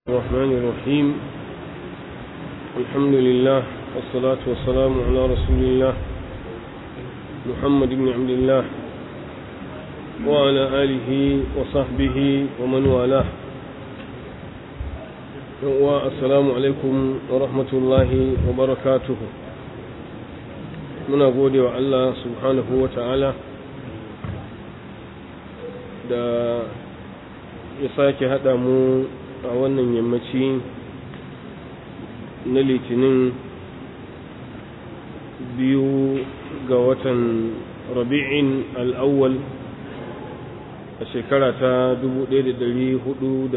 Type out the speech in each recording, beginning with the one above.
الرحمن الرحيم الحمد لله والصلاة والسلام على رسول الله محمد بن عبد الله وعلى آله وصحبه ومن والاه والسلام عليكم ورحمة الله وبركاته muna gode wa Allah subhanahu wa ta'ala da ya sake haɗa mu a wannan yammaci na litinin biyu ga watan rabi'in al'awwal a shekara ta 1442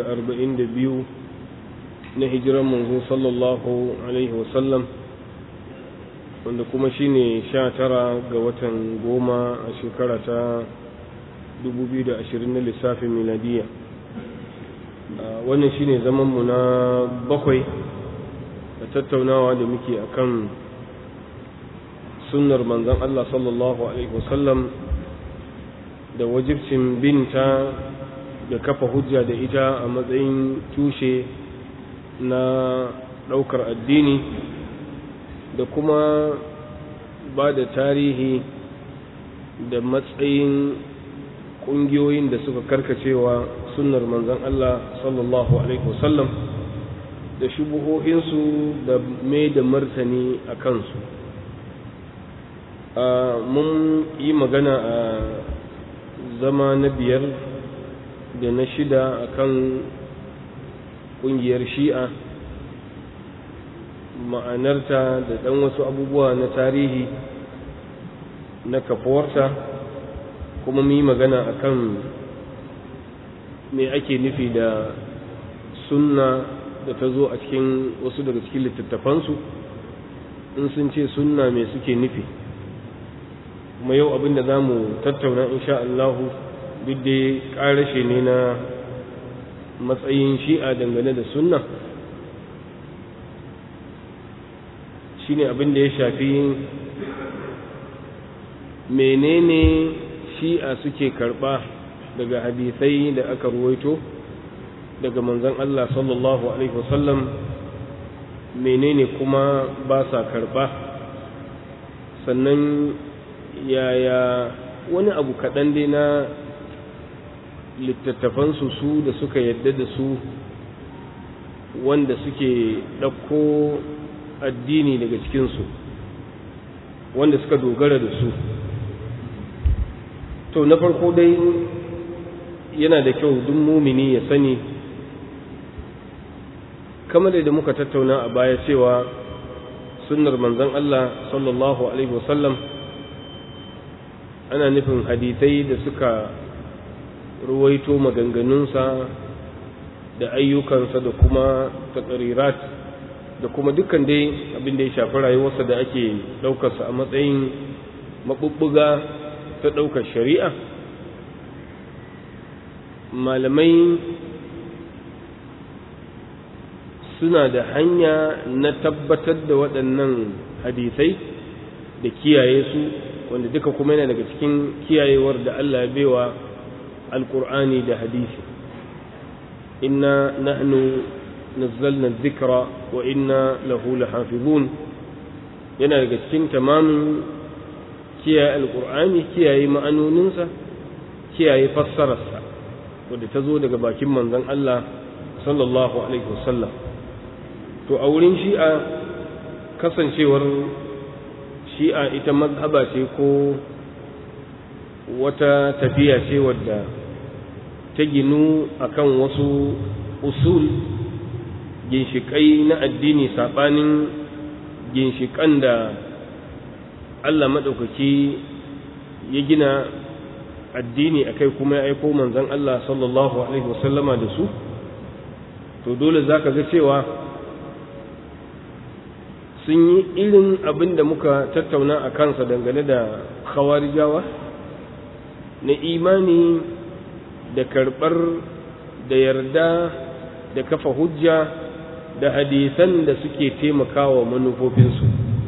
na hijiran manzo sallallahu alaihi wasallam wanda kuma shine sha tara ga watan goma a shekara ta 2020 na lissafin miladiyya wannan shine zamanmu na bakwai da tattaunawa da muke akan sunnar manzon Allah sallallahu alaihi wasallam da wajibcin binta da kafa hujja da ita a matsayin tushe na ɗaukar addini da kuma ba da tarihi da matsayin ƙungiyoyin da suka karkacewa sunnar manzon Allah sallallahu alaihi wasallam da shubuhohinsu da mai da martani a kansu mun yi magana a zama na biyar da na shida a kan ƙungiyar shi'a ma'anarta da ɗan wasu abubuwa na tarihi na kafuwarta kuma mu yi magana a kan me ake nufi da sunna da ta zo a cikin wasu daga cikin littattafansu in sun ce sunna me suke nufi kuma yau abin da za mu tattauna insha Allahu duk da ƙarashe ne na matsayin shi'a dangane da sunna shine abin da ya shafi menene shi'a suke karɓa daga hadisai da aka ruwaito daga manzon Allah sallallahu alaihi wasallam menene kuma ba sa karba sannan yaya wani abu kaɗan dai na littattafansu su da suka yadda da su wanda suke ɗauko addini daga cikinsu wanda suka dogara da su to na farko dai yana da kyau duk mumini ya sani kamar da muka tattauna a baya cewa sunnar manzon Allah sallallahu alaihi wasallam ana nufin hadisai da suka ruwaito maganganunsa da ayyukansa da kuma taƙarirat da kuma dukkan dai abin da ya shafi rayuwarsa da ake ɗaukarsa a matsayin maɓuɓɓuga ta ɗaukar shari'a malamai suna da hanya na tabbatar da waɗannan hadisai da kiyaye su wanda duka kuma yana daga cikin kiyayewar da Allah ya baiwa alkur'ani da hadisi inna nahnu nazzalna dhikra wa inna lahu lahafizun yana daga cikin tamamin kiyaye alkur'ani kiyaye ma'anoninsa kiyaye fassararsa wadda ta zo daga bakin manzon Allah sallallahu alaihi wasallam to a wurin shi'a kasancewar shi'a ita mazhaba ce ko wata tafiya ce wadda ta ginu akan wasu usul ginshiƙai na addini saɓanin ginshiƙan da Allah maɗaukaki ya gina addini akai kuma ya aiko manzon Allah sallallahu alaihi wasallama da su to dole zaka ga cewa sun yi irin abin da muka tattauna a kansa dangane da khawarijawa na imani da karɓar da yarda da kafa hujja da hadisan da suke taimakawa manufofinsu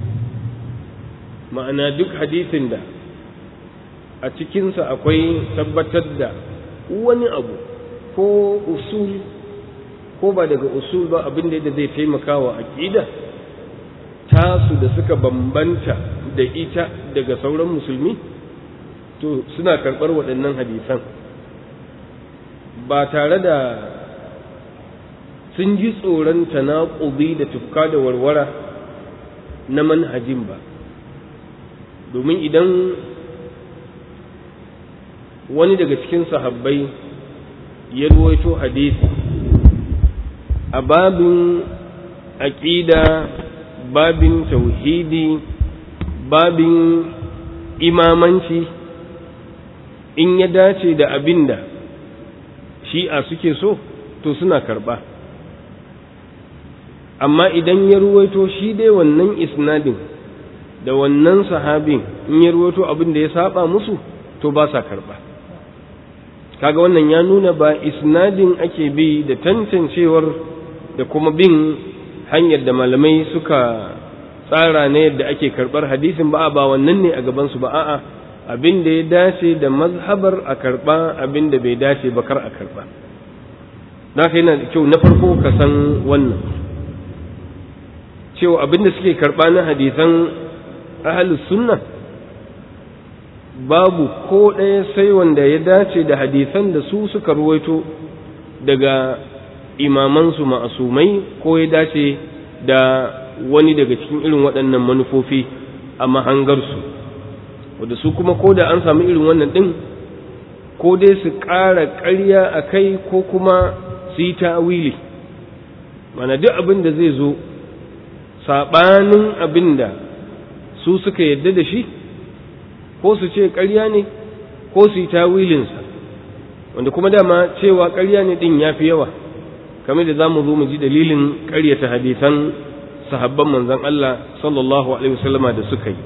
ma'ana duk hadisin da a cikinsa akwai tabbatar da wani abu ko usul ko ba daga usul ba abin da zai taimaka wa aƙida tasu da suka bambanta da ita daga sauran musulmi to suna karɓar waɗannan hadisan ba tare da sun ji tsoron tanaƙubi da tufka da warwara na manhajin ba domin idan wani daga cikin sahabbai ya ruwaito hadisi a babin aƙida babin tauhidi babin imamanci in ya dace da abin da shi'a suke so to suna karɓa amma idan ya ruwaito shi dai wannan isnadin da wannan sahabin in ya ruwaito abin da ya saba musu to ba sa karɓa kaga wannan ya nuna ba isnadin ake bi da tantancewar da kuma bin hanyar da malamai suka tsara na yadda ake karɓar hadisin ba ba wannan ne a gabansu ba a'a abin da ya dace da mazhabar a karɓa abin da bai dace ba kar a karɓa da yana da kyau na farko ka san wannan cewa abin da suke karɓa na hadisan ahalus sunna babu ko ɗaya sai wanda ya dace da hadisan da su suka ruwaito daga imamansu ma'asumai ko ya dace da wani daga cikin irin waɗannan manufofi a mahangarsu wadda su kuma ko da an samu irin wannan ɗin ko dai su ƙara ƙarya a kai ko kuma su yi ta'awili mana duk abin da zai zo saɓanin abin da su suka yadda da shi ko su ce ƙarya ne ko su yi tawilinsa wanda kuma dama cewa ƙarya ne ɗin ya fi yawa kamar da za mu zo mu ji dalilin ƙaryata hadisan sahabban manzon Allah sallallahu alaihi wasallama da suka yi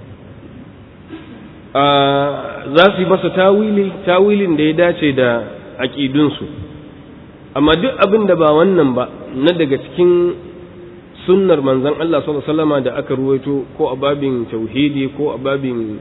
za su yi masa tawili tawilin da ya dace da aƙidunsu amma duk abin da ba wannan ba na daga cikin sunnar manzon Allah sallallahu alaihi wasallama da aka ruwaito ko a babin tauhidi ko a babin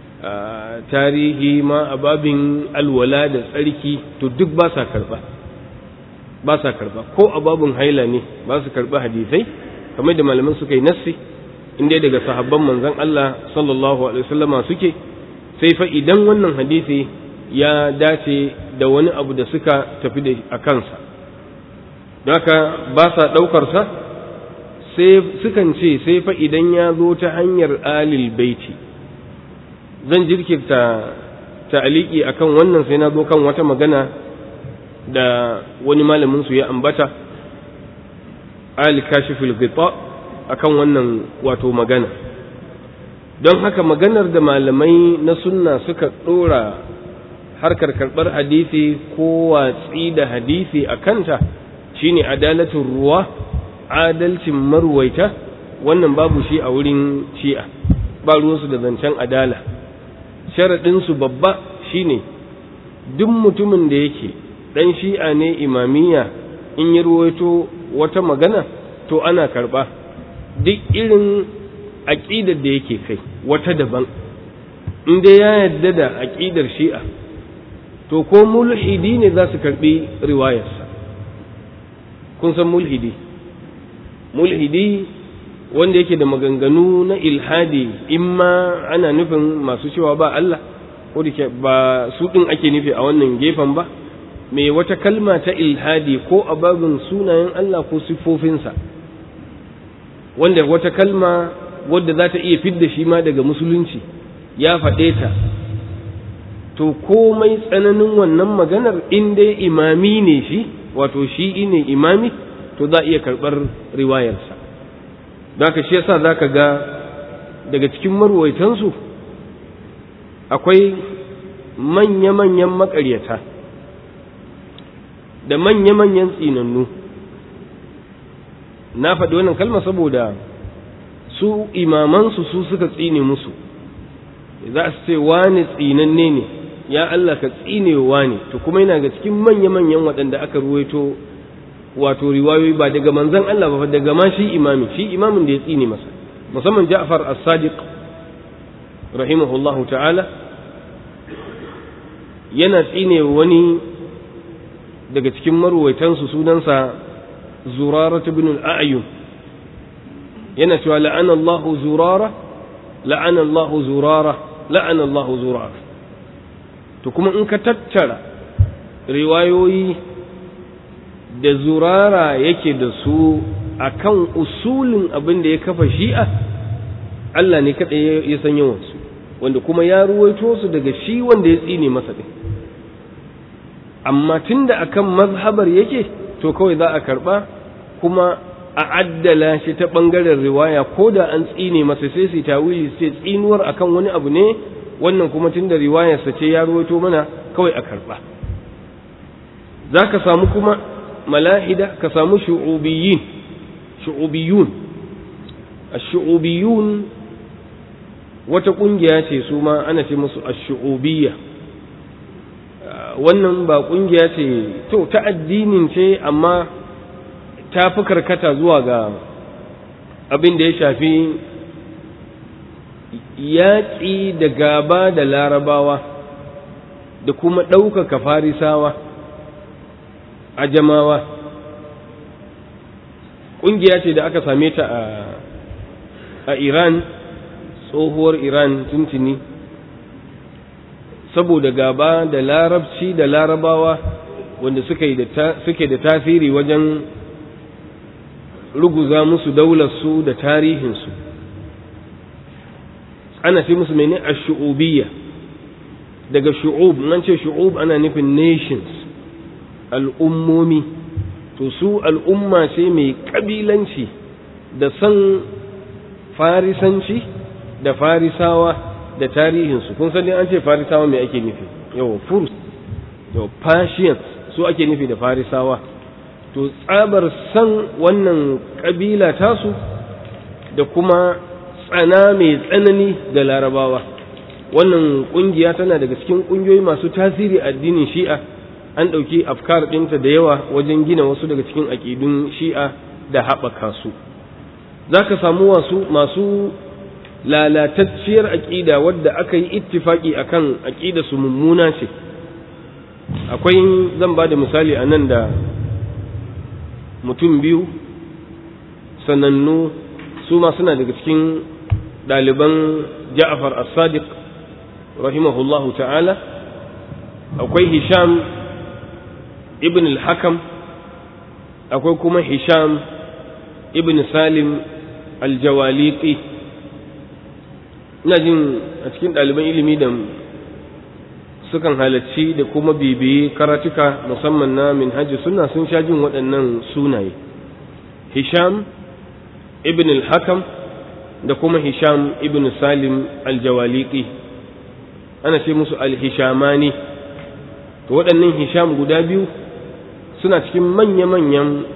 tarihi ma a babin alwala da tsarki to duk ba sa karba ba sa karba ko a babin haila ne ba su karba hadisai kamar da malaman suka yi nassi inda daga sahabban manzon Allah sallallahu alaihi wasallama suke sai fa idan wannan hadisi ya dace da wani abu da suka tafi da a kansa haka ba sa ɗaukar sa sai sukan ce sai fa idan ya zo ta hanyar alil baiti zan jirkirta ta'aliki akan wannan sai na zo kan wata magana da wani malamin su ya ambata al kashiful ghita akan wannan wato magana don haka maganar da malamai na sunna suka dora harkar karbar hadisi ko watsi da hadisi a kanta shine adalatul ruwa adalcin marwaita wannan babu shi a wurin shi'a ba ruwansu da zancen adala sharaɗinsu babba shine duk mutumin da yake ɗan shi'a ne imamiya in yi ruwaito wata magana to ana karɓa duk irin aƙidar da yake kai wata daban in dai ya yarda da aƙidar shi'a to ko mulhidi ne za su karɓi riwayarsa kun san mulhidi mulhidi wanda yake da maganganu na ilhadi imma ana nufin masu cewa ba Allah ko da ba su ɗin ake nufi a wannan gefen ba mai wata kalma ta ilhadi ko a babin sunayen Allah ko siffofinsa wanda wata kalma wadda za ta iya fidda shi ma daga musulunci ya faɗe ta to komai tsananin wannan maganar in dai imami ne shi wato shi ne imami to za a iya karɓar riwayarsa da ka shi yasa za ka ga daga cikin marwaitansu akwai manya-manyan makaryata da manya-manyan tsinannu na faɗi wannan kalma saboda su imamansu su suka tsine musu za su ce wani tsinanne ne ya Allah ka tsine wani to kuma yana ga cikin manya-manyan waɗanda aka ruwaito wato riwayoyi ba daga manzan Allah ba daga ma shi imami shi imamin da ya tsine masa musamman Ja'far as-Sadiq rahimahullahu ta'ala yana tsine wani daga cikin marwaitansu sunansa zurara ibn al-a'yun yana cewa la'ana Allahu zurara la'ana Allahu zurara la'ana Allahu zurara to kuma in ka tattara riwayoyi da zurara yake da su akan usulin abin da ya kafa shi'a Allah ne kaɗai ya san yawansu wanda kuma ya ruwaito su daga shi wanda ya tsine masa ɗin amma tunda akan mazhabar yake to kawai za a karɓa kuma a addala shi ta ɓangaren riwaya ko da an tsine masa sai su tawili sai tsinuwar akan wani abu ne wannan kuma tunda riwayarsa ce ya ruwaito mana kawai a karɓa za ka samu kuma malahida ka samu shu'ubiyin shu'ubiyun ash-shu'ubiyun wata kungiya ce su ma ana ce musu ash-shu'ubiyya wannan ba kungiya ce to ta addinin ce amma ta fi karkata zuwa ga abin da ya shafi yaƙi da gaba da larabawa da kuma ɗaukaka farisawa a jamawa ƙungiya ce da aka same ta a iran tsohuwar iran tuntuni saboda gaba da larabci da larabawa wanda suke da tasiri wajen ruguza musu daularsu da tarihinsu ana ce musu mene a shu'ubiyya daga shu'ub nan ce shu'ub ana nufin nations al'ummomi to su al'umma ce mai ƙabilanci da san farisanci da farisawa da tarihinsu kun sani an ce farisawa mai ake nufi yawa furs yawa persians su ake nufi da farisawa to tsabar san wannan ƙabila tasu da kuma tsana mai tsanani da larabawa wannan ƙungiya tana daga cikin ƙungiyoyi masu tasiri addinin shi'a an ɗauki afkar ɗinta da yawa wajen gina wasu daga cikin aƙidun shi'a da haɓaka su za ka samu wasu masu lalatacciyar aƙida wadda aka yi ittifaƙi a kan aƙida su mummuna ce akwai zan ba da misali a nan da mutum biyu sanannu su ma suna daga cikin ɗaliban ja'afar as-sadiq rahimahullahu ta'ala akwai hisham ibn al-hakam akwai kuma hisham ibn salim al-jawaliqi ina jin a cikin ɗaliban ilimi da sukan halarci da kuma bibiyi karatuka musamman na minhaji suna sun sha jin waɗannan sunaye hisham ibn al-hakam da kuma hisham ibn salim al-jawaliqi ana ce musu al-hishamani to waɗannan hisham guda biyu suna cikin manya-manyan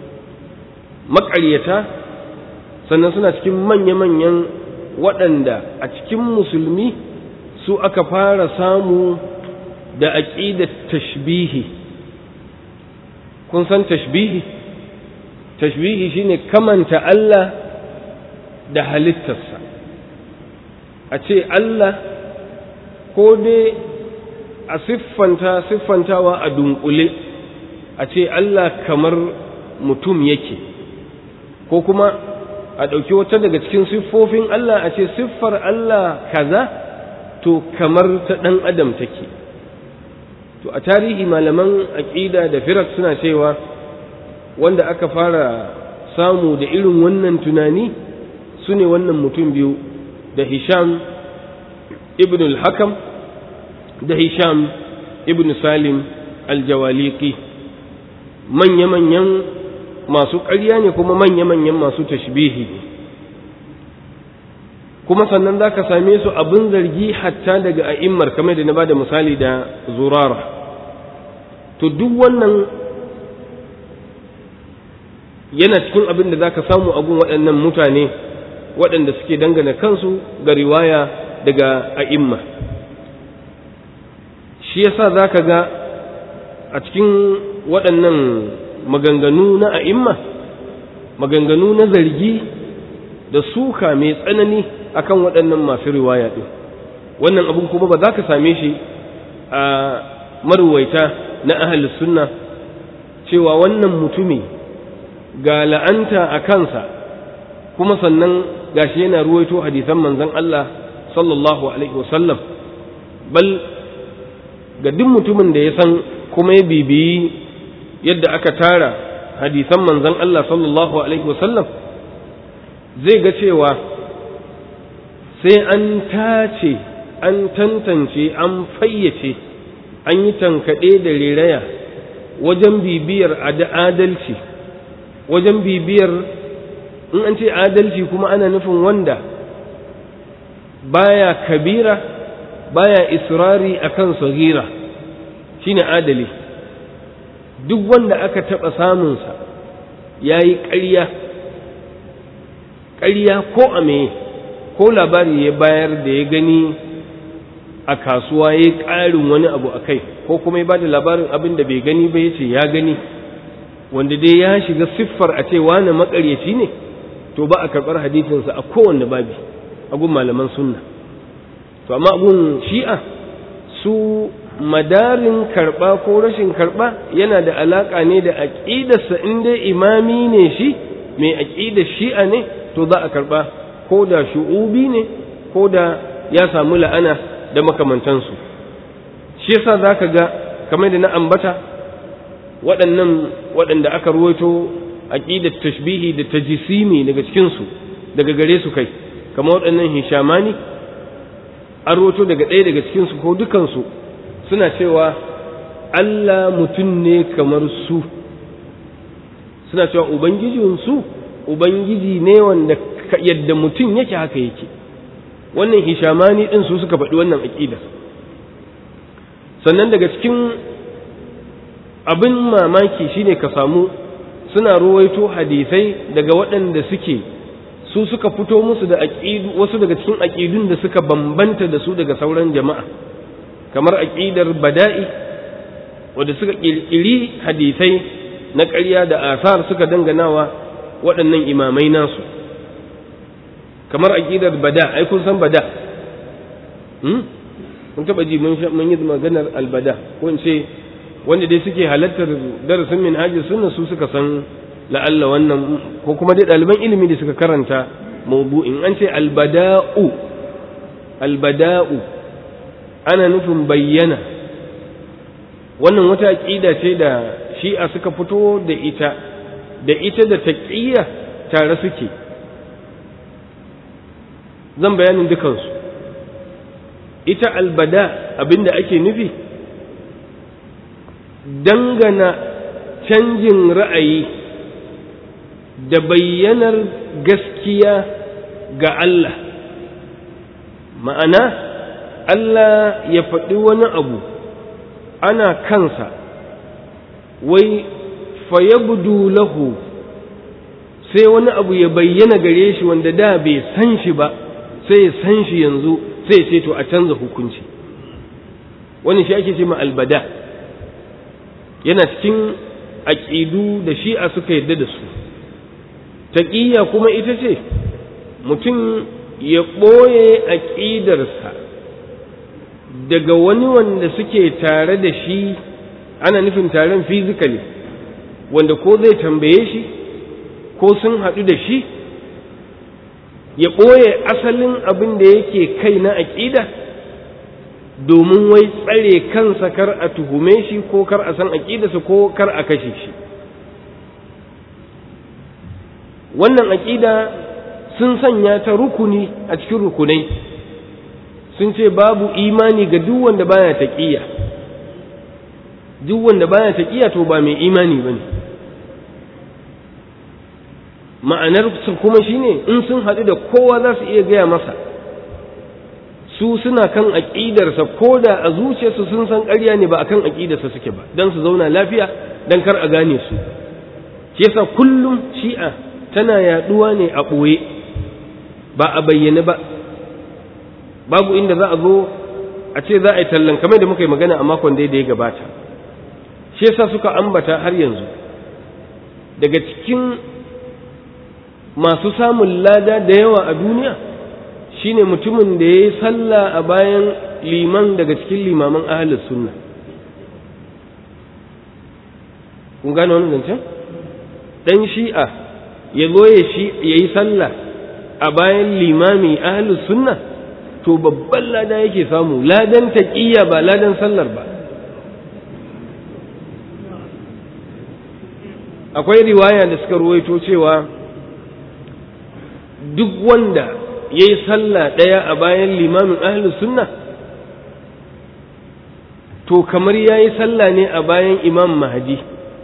maƙaryata sannan suna cikin manya-manyan waɗanda a cikin musulmi su aka fara samu da aƙidar tashbihi kun san tashbihi tashbihi shine kamanta Allah da halittarsa a ce Allah ko dai a siffanta siffantawa a dunkule a ce Allah kamar mutum yake ko kuma a ɗauki wata daga cikin siffofin Allah a ce siffar Allah kaza to kamar ta ɗan adam take to a tarihi malaman aƙida da firak suna cewa wanda aka fara samu da irin wannan tunani su ne wannan mutum biyu da hisham ibn al-hakam da hisham ibn salim al-jawaliki manya-manyan masu ƙarya ne kuma manya-manyan masu tashbihi ne kuma sannan za ka same su abin zargi hatta daga a'immar kamar da na ba da misali da zurara to duk wannan yana cikin abin da za ka samu abin waɗannan mutane waɗanda suke dangana kansu ga riwaya daga a'imma shi yasa za ka ga a cikin waɗannan maganganu na a'imma maganganu na zargi da suka mai tsanani akan waɗannan masu riwaya ɗin wannan abin kuma ba za ka same shi a maruwaita na ahalus sunna cewa wannan mutumi ga la'anta a kansa kuma sannan gashi yana ruwaito hadisan manzon Allah sallallahu alaihi wasallam bal ga duk mutumin da ya san kuma ya bibiyi yadda aka tara hadisan manzon Allah sallallahu alaihi wasallam zai ga cewa sai an tace an tantance an fayyace an yi tankaɗe da reraya wajen bibiyar adalci wajen bibiyar in an ce adalci kuma ana nufin wanda baya kabira baya israri akan sagira shine adali duk wanda aka taɓa samunsa ya yi ƙarya ƙarya ko a me ko labari ya bayar da ya gani a kasuwa ya yi ƙarin wani abu a kai ko kuma ya ba da labarin abin da bai gani ba ya ce ya gani wanda dai ya shiga siffar a ce wane makaryaci ne to ba a karɓar hadisinsa a kowanne babi a gun malaman sunna to amma gun shi'a su madarin karɓa ko rashin karɓa yana da alaƙa ne da aƙidarsa in dai imami ne shi mai aƙidar shi'a ne to za a karɓa ko da shu'ubi ne ko da ya samu la'ana da makamantansu shi yasa za ka ga kamar da na ambata waɗannan waɗanda aka ruwaito aƙidar tashbihi da tajisimi daga cikinsu daga gare su kai kamar waɗannan hishamani an ruwaito daga ɗaya daga cikinsu ko dukansu suna cewa Allah mutum ne kamar su suna cewa ubangijinsu ubangiji ne wanda yadda mutum yake haka yake wannan hishamani ɗin su suka faɗi wannan aƙidar sannan daga cikin abin mamaki shine ka samu suna ruwaito hadisai daga waɗanda suke su suka fito musu da aƙidu wasu daga cikin aƙidun da suka bambanta da su daga sauran jama'a kamar aƙidar bada'i wadda suka ƙirƙiri hadisai na ƙarya da asar suka danganawa waɗannan imamai nasu kamar aƙidar bada ai kun san bada mun taɓa ji mun yi maganar albada ko in ce wanda dai suke halartar darasin min hajji sunna su suka san la'alla wannan ko kuma dai ɗaliban ilimi da suka karanta mawdu'in an ce albada'u albada'u ana nufin bayyana wannan wata aƙida ce da shi'a suka fito da ita da ita da taqiyya tare suke zan bayanin dukansu ita albada abinda ake nufi dangana canjin ra'ayi da bayyanar gaskiya ga Allah ma'ana Allah ya faɗi wani abu ana kansa wai fayabdu lahu sai wani abu ya bayyana gare shi wanda da bai san shi ba sai ya san shi yanzu sai ce to a canza hukunci wani shi ake ce ma albada yana cikin aƙidu da shi'a suka yarda da su taƙiyya kuma ita ce mutum ya ɓoye aƙidarsa daga wani wanda suke tare da shi ana nufin taron fizikali wanda ko zai tambaye shi ko sun haɗu da shi ya ɓoye asalin abin da yake kai na aƙida domin wai tsare kansa kar a tuhume shi ko kar a san aƙidarsa ko kar a kashe shi wannan aƙida sun sanya ta rukuni a cikin rukunai sun ce babu imani ga duk wanda baya taƙiya duk wanda baya taƙiya to ba mai imani bane ma'anar su kuma shine in sun haɗu da kowa za su iya gaya masa su suna kan aƙidarsa ko da a zuciyarsu sun san ƙarya ne ba akan aƙidarsa suke ba don su zauna lafiya don kar a gane su shi yasa kullum shi'a tana yaɗuwa ne a ɓoye ba a bayyane ba babu inda za a zo a ce za a yi tallan kamar da muka yi magana a makon da ya gabata shi yasa suka ambata har yanzu daga cikin masu samun lada da yawa a duniya shine mutumin da ya yi sallah a bayan liman daga cikin limaman ahalus sunna kun gane wani zancen ɗan shi'a ya zo ya yi sallah a bayan limami ahlus sunna to babban lada yake samu ladan taƙiyya ba ladan sallar ba akwai riwaya da suka ruwaito cewa duk wanda ya yi sallah ɗaya a bayan limamin ahlus sunna to kamar ya yi sallah ne a bayan imam mahadi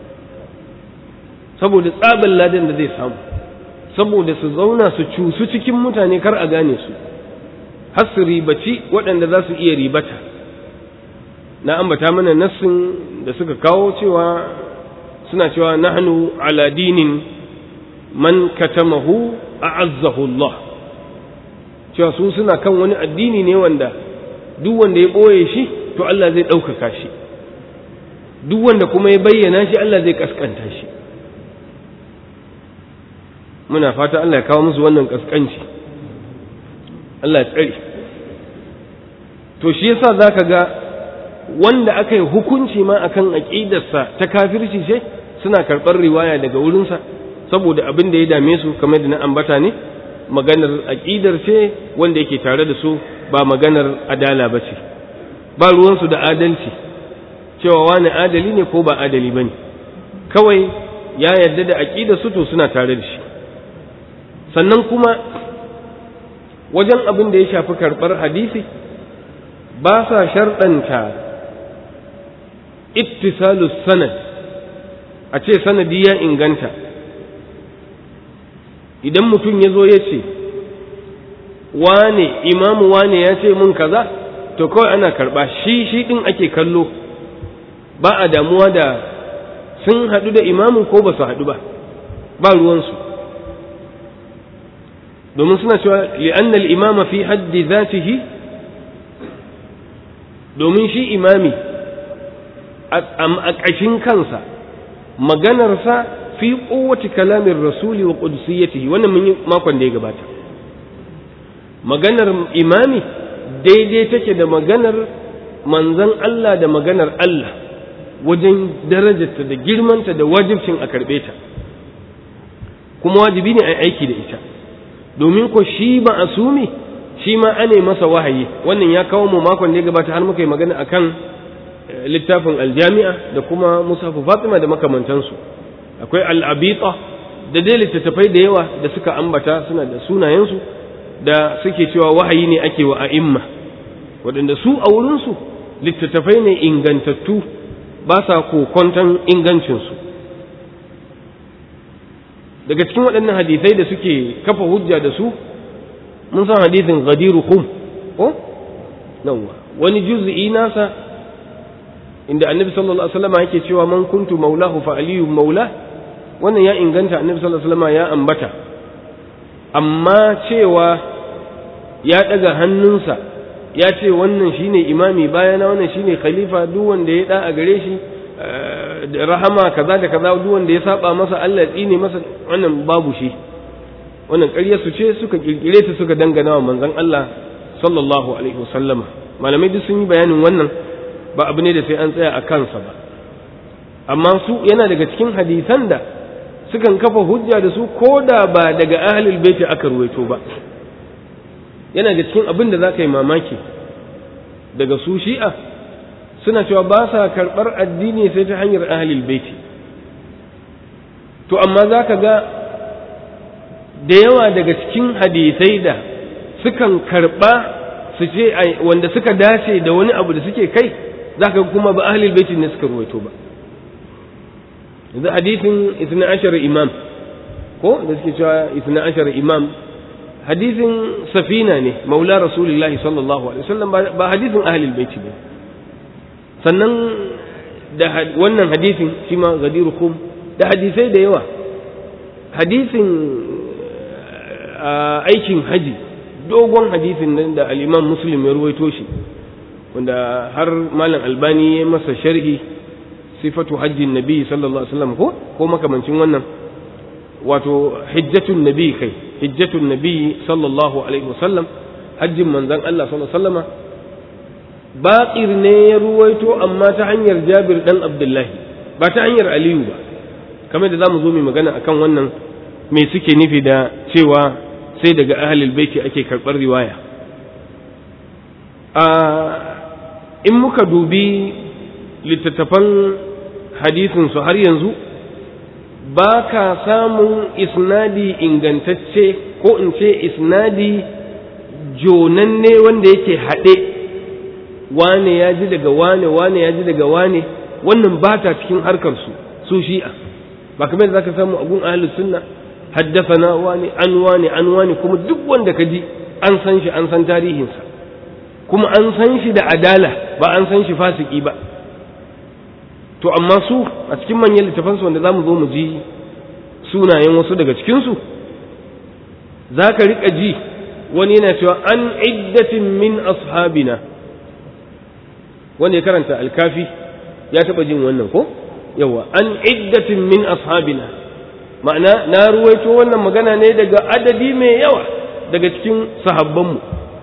saboda tsabin ladan da zai samu saboda su zauna su cusu cikin mutane kar a gane su har su ribaci waɗanda za su iya ribata na ambata mana nassin da suka kawo cewa suna cewa nahnu ala dinin man katamahu a'azzahu Allah cewa su suna kan wani addini ne wanda duk wanda ya ɓoye shi to Allah zai ɗaukaka shi duk wanda kuma ya bayyana shi Allah zai kaskanta shi muna fata Allah ya kawo musu wannan kaskanci Allah ya tsare to shi yasa zaka ga wanda aka yi hukunci ma akan aqidarsa ta kafirci ce suna karɓar riwaya daga wurinsa saboda abin da ya dame su kamar da na ambata ne maganar aqidar ce wanda yake tare da su ba maganar adala ba ce ba ruwansu da adalci cewa wani adali ne ko ba adali ba ne kawai ya yarda da aƙidar su to suna tare da shi sannan kuma wajen abin da ya shafi karɓar hadisi ba sa sharɗanta ittisalus sanad a ce sanadi ya inganta idan mutum ya zo ya ce wane imamu wane ya ce mun kaza to kawai ana karɓa shi shi ɗin ake kallo ba a damuwa da sun haɗu da imamin ko ba su haɗu ba ba ruwansu domin suna cewa li'annal imama fi haddi zatihi domin shi imami a ƙashin kansa maganarsa fi kowace kalamin rasuli wa ƙudusiyyatihi wannan mun yi makon da ya gabata maganar imami daidai take da maganar manzan Allah da maganar Allah wajen darajarta da girmanta da wajibcin a karɓe ta kuma wajibi ne a aiki da ita domin ko shi ba asumi shi ma ane masa wahayi wannan ya kawo mu makon da ya gabata har muka yi magana akan littafin aljami'a da kuma musafu fatima da makamantansu akwai al'abita da dai littattafai da yawa da suka ambata suna da sunayensu da suke cewa wahayi ne ake wa a'imma waɗanda su a wurinsu littattafai ne ingantattu ba sa kokonton ingancinsu daga cikin waɗannan hadisai da suke kafa hujja da su mun san hadisin gadiru hum ko nawa wani juz'i nasa inda annabi sallallahu alaihi wasallam yake cewa man kuntu maulahu fa aliyu maula wannan ya inganta annabi sallallahu alaihi wasallam ya ambata amma cewa ya daga hannunsa ya ce wannan shine imami bayana wannan shine khalifa duk wanda ya da a gare shi da rahama kaza da kaza duk wanda ya saba masa Allah ya tsine masa wannan babu shi wannan ƙarya su ce suka kirkire ta suka dangana wa manzon Allah sallallahu alaihi wasallama malamai duk sun yi bayanin wannan ba abu ne da sai an tsaya a kansa ba amma su yana daga cikin hadisan da sukan kafa hujja da su ko da ba daga ahlul baiti aka ruwaito ba yana da cikin abin da za ka yi mamaki daga su shi'a suna cewa ba sa karɓar addini sai ta hanyar ahlul baiti to amma za ka ga da yawa daga cikin hadisai da sukan karɓa su ce wanda suka dace da wani abu da suke kai za ka kuma ba ahlul baiti ne suka ruwaito ba yanzu hadisin isna ashar imam ko da suke cewa isna ashar imam hadisin safina ne maula rasulullahi sallallahu alaihi wasallam ba hadisin ahlul baiti ba sannan da wannan hadisin shi ma gadiru kum da hadisai da yawa hadisin aikin haji dogon hadisin nan da al-imam muslim ya ruwaito shi wanda har malam albani ya masa sharhi sifatu hajjin nabi sallallahu alaihi wasallam ko ko makamancin wannan wato hijjatun nabi kai hijjatun nabi sallallahu alaihi wasallam hajjin manzon Allah sallallahu alaihi wasallama baqir ne ya ruwaito amma ta hanyar Jabir dan Abdullahi ba ta hanyar Aliyu ba kamar da zamu zo mu magana akan wannan me suke nufi da cewa sai daga ahlul baiti ake karɓar riwaya a in muka dubi littattafan hadisin su har yanzu ba ka samun isnadi ingantacce ko in ce isnadi jonanne wanda yake haɗe wane ya ji daga wane wane ya ji daga wane wannan ba ta cikin harkar su su shi'a ba kamar da zaka samu agun ahlus sunna haddathana wani an wani an wani kuma duk wanda ka ji an san shi an san tarihinsa kuma an san shi da adala ba an san shi fasiki ba to amma su a cikin manyan littafansu wanda za mu zo mu ji sunayen wasu daga cikinsu za ka riƙa ji wani yana cewa an iddatin min ashabina wanda ya karanta alkafi ya taɓa jin wannan ko yawa an iddatin min ashabina ma'ana na ruwaito wannan magana ne daga adadi mai yawa daga cikin sahabbanmu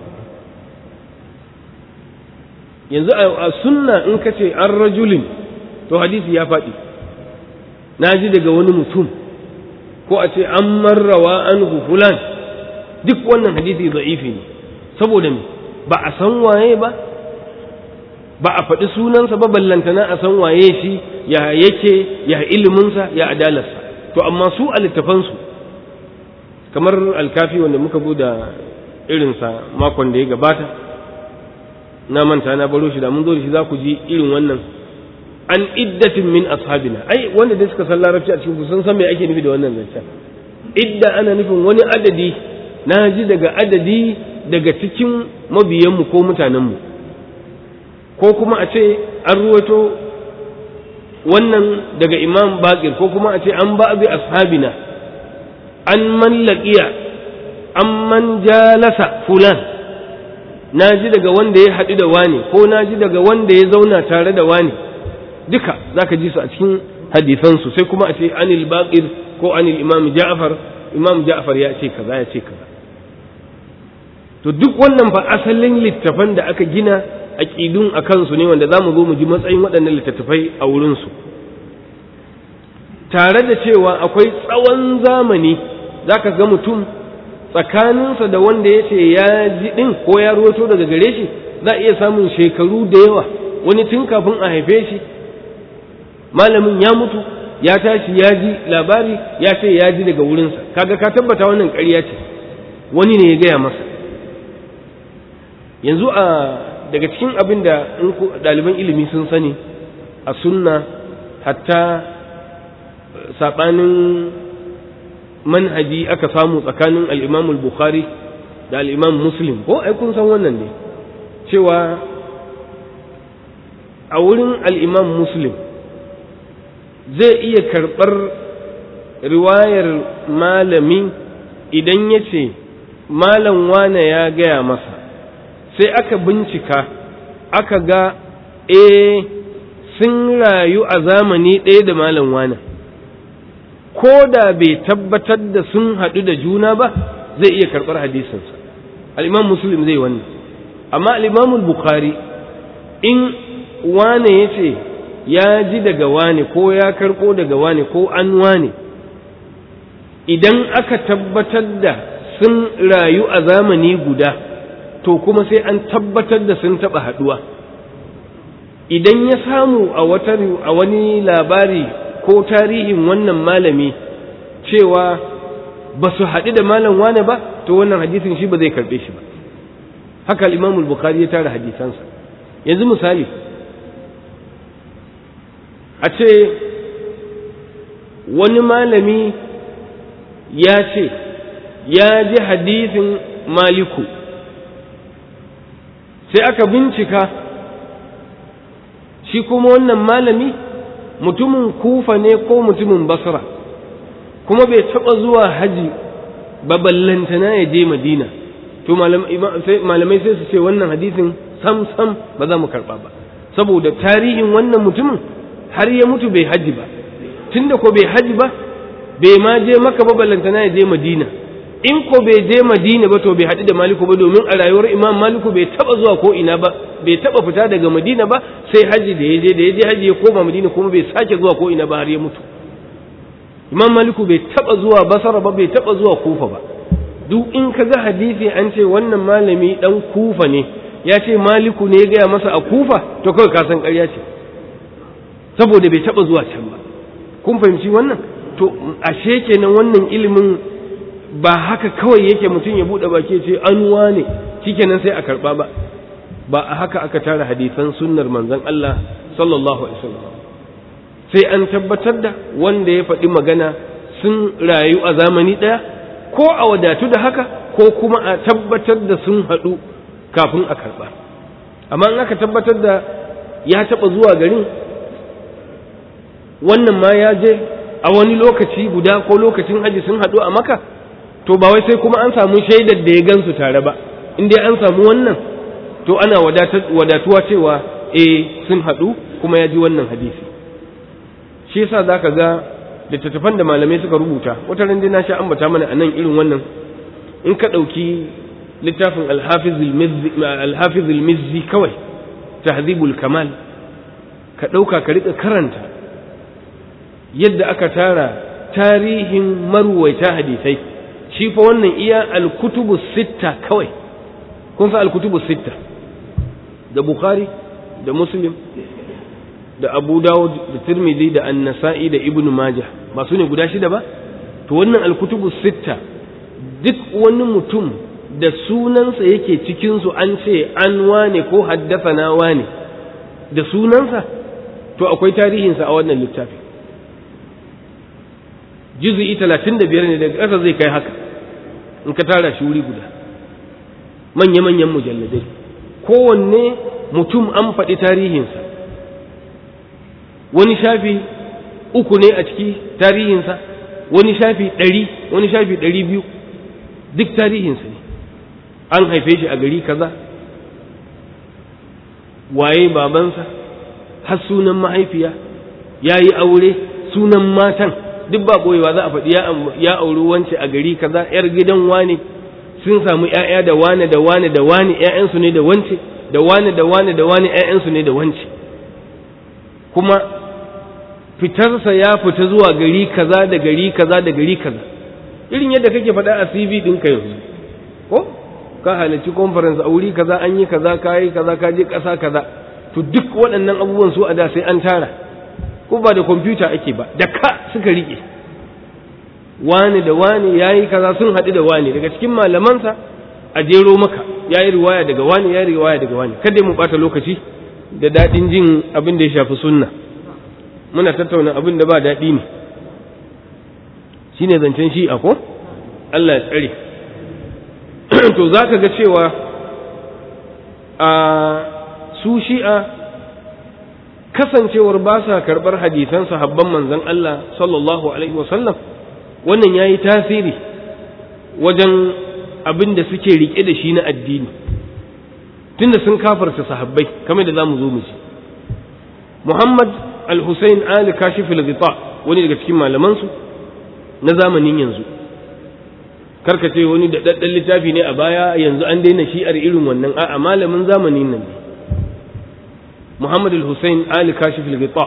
yanzu a sunna in ka ce an rajulin to hadisi ya faɗi na ji daga wani mutum ko a ce an marrawa an fulan duk wannan hadisi za'ifi ne saboda me ba a san waye ba ba a faɗi sunansa ba ballantana a san waye shi ya yake ya iliminsa ya adalarsa to amma su a littafansu kamar alkafi wanda muka da irinsa makon da ya gabata na manta na baro shi da mun zo da shi za ku ji irin wannan an iddatin min ashabina ai wanda dai suka san larabci a cikin sun san me ake nufi da wannan zancen idda ana nufin wani adadi na ji daga adadi daga cikin mabiyanmu ko mutanenmu ko kuma a ce an ruwato wannan daga imam bakir ko kuma a ce an ba bi ashabina an man laqiya an man jalasa fulan na ji daga wanda ya haɗu da wani ko na ji daga wanda ya zauna tare da wani duka za ka ji su a cikin hadisansu sai kuma a ce anil baqir ko anil imam ja'far imam ja'far ya ce kaza ya ce kaza to duk wannan fa asalin littafan da aka gina aqidun a kansu ne wanda za mu zo mu ji matsayin waɗannan littattafai a wurinsu tare da cewa akwai tsawon zamani za ka ga mutum tsakaninsa da wanda ya ce ya ji ɗin ko ya ruwato daga gare shi za a iya samun shekaru da yawa wani tun kafin a haife shi malamin ya mutu ya tashi ya ji labari ya ce ya ji daga wurinsa kaga ka tabbata wannan ƙarya ce wani ne ya gaya masa yanzu a daga cikin abin da ɗaliban ilimi sun sani a sunna hatta saɓanin manhaji aka samu tsakanin al'imamul bukhari da al'imam muslim ko ai kun san wannan ne cewa a wurin al'imam muslim zai iya karɓar riwayar malami idan ya ce malam wane ya gaya masa sai aka bincika aka ga e sun rayu a zamani ɗaya da malam wane ko da bai tabbatar da sun haɗu da juna ba zai iya karɓar hadisinsa al'imam muslim zai wannan amma al'imamul bukhari in wane ya ce ya ji daga wane ko ya karɓo daga wane ko an wane idan aka tabbatar da sun rayu a zamani guda to kuma sai an tabbatar da sun taɓa haɗuwa idan ya samu a wata a wani labari ko tarihin wannan malami cewa ba su haɗu da malam wane ba to wannan hadisin shi ba zai karɓe shi ba haka al bukhari ya tara hadisansa yanzu misali a ce wani malami ya ce ya ji hadisin maliku sai aka bincika shi kuma wannan malami mutumin kufa ne ko mutumin basra kuma bai taɓa zuwa haji baballantana ya je madina to malamai sai su ce wannan hadisin sam sam ba za mu karɓa ba saboda tarihin wannan mutumin har ya mutu bai haji ba tunda ko bai haji ba bai ma je maka baballantana ya je madina in ko bai je madina ba to bai haɗu da maliku ba domin a rayuwar imam maliku bai taɓa zuwa ko ina ba bai taɓa fita daga madina ba sai haji da ya je da ya je haji ya koma madina kuma bai sake zuwa ko ina ba har ya mutu imam maliku bai taba zuwa basara ba bai taba zuwa kufa ba duk in ka ga hadisi an ce wannan malami dan kufa ne ya ce maliku ne ya gaya masa a kufa to kawai ka san ƙarya ce saboda bai taba zuwa can ba kun fahimci wannan to ashe kenan wannan ilimin ba haka kawai yake mutum ya bude baki ce an wane shikenan sai a karba ba ba a haka aka tara hadisan sunnar manzon Allah sallallahu alaihi wasallam sai an tabbatar da wanda ya faɗi magana sun rayu a zamani ɗaya ko a wadatu da haka ko kuma a tabbatar da sun haɗu kafin a karɓa amma in aka tabbatar da ya taɓa zuwa garin wannan ma ya je a wani lokaci guda ko lokacin haji sun haɗu a maka to ba wai sai kuma an samu shaidar da ya gansu tare ba in dai an samu wannan to ana wadatuwa cewa eh sun haɗu kuma ya ji wannan hadisi shi yasa za ka ga littattafan da malamai suka rubuta wata ran na sha ambata mana a nan irin wannan in ka ɗauki littafin alhafiz al-mizzi kawai tahzibul kamal ka ɗauka ka riƙa karanta yadda aka tara tarihin marwaita hadisai shi fa wannan iya alkutubu sitta kawai kun san alkutubu sitta da bukhari da muslim da abu dawud da tirmidhi da annasa'i da ibnu majah ba su ne guda shida ba to wannan alkutubu sitta duk wani mutum da sunansa yake cikinsu an ce an wane ko haddasa wane da sunansa to akwai tarihinsa a wannan littafi juzu'i talatin da biyar ne daga ƙasa zai kai haka in ka tara shi wuri guda manya-manyan mujalladai kowanne mutum an faɗi tarihinsa wani shafi uku ne a ciki tarihinsa wani shafi ɗari wani shafi ɗari biyu duk tarihinsa ne an haife shi a gari kaza waye babansa har sunan mahaifiya ya yi aure sunan matan duk ba ɓoyewa za a faɗi ya auri wance a gari kaza ‘yar gidan wane sun samu ‘ya'ya da wane da wane da wane ‘ya'yansu ne da wance da wane da wane da wane ‘ya'yansu ne da wance kuma fitarsa ya fita zuwa gari kaza da gari kaza da gari kaza irin yadda kake faɗa a CV ɗinka yanzu ko ka halarci conference a wuri kaza an yi kaza ka yi kaza ka je ƙasa kaza to duk waɗannan abubuwan su a da sai an tara ko ba da kwamfuta ake ba da ka suka riƙe wani da wani ya yi kaza sun haɗu da wani daga cikin malamansa a jero maka ya yi riwaya daga wani ya yi riwaya daga wani kada mu ɓata lokaci da daɗin jin abin da ya shafi sunna muna tattauna abin da ba daɗi ne shi ne zancen shi'a ko Allah ya tsare to za ka ga cewa a su shi'a kasancewar ba sa karɓar hadisan sahabban manzon Allah sallallahu alaihi wasallam wannan ya yi tasiri wajen abin da suke riƙe da shi na addini tunda sun kafarta sahabbai kamar da za mu zo mu ci Muhammad al-Hussein Ali Kashif al-Ghita wani daga cikin malamansu na zamanin yanzu karka ce wani da daddan littafi ne a baya yanzu an daina shi'ar irin wannan a'a malamin zamanin nan ne Muhammad al-Hussein Ali Kashif al-Ghita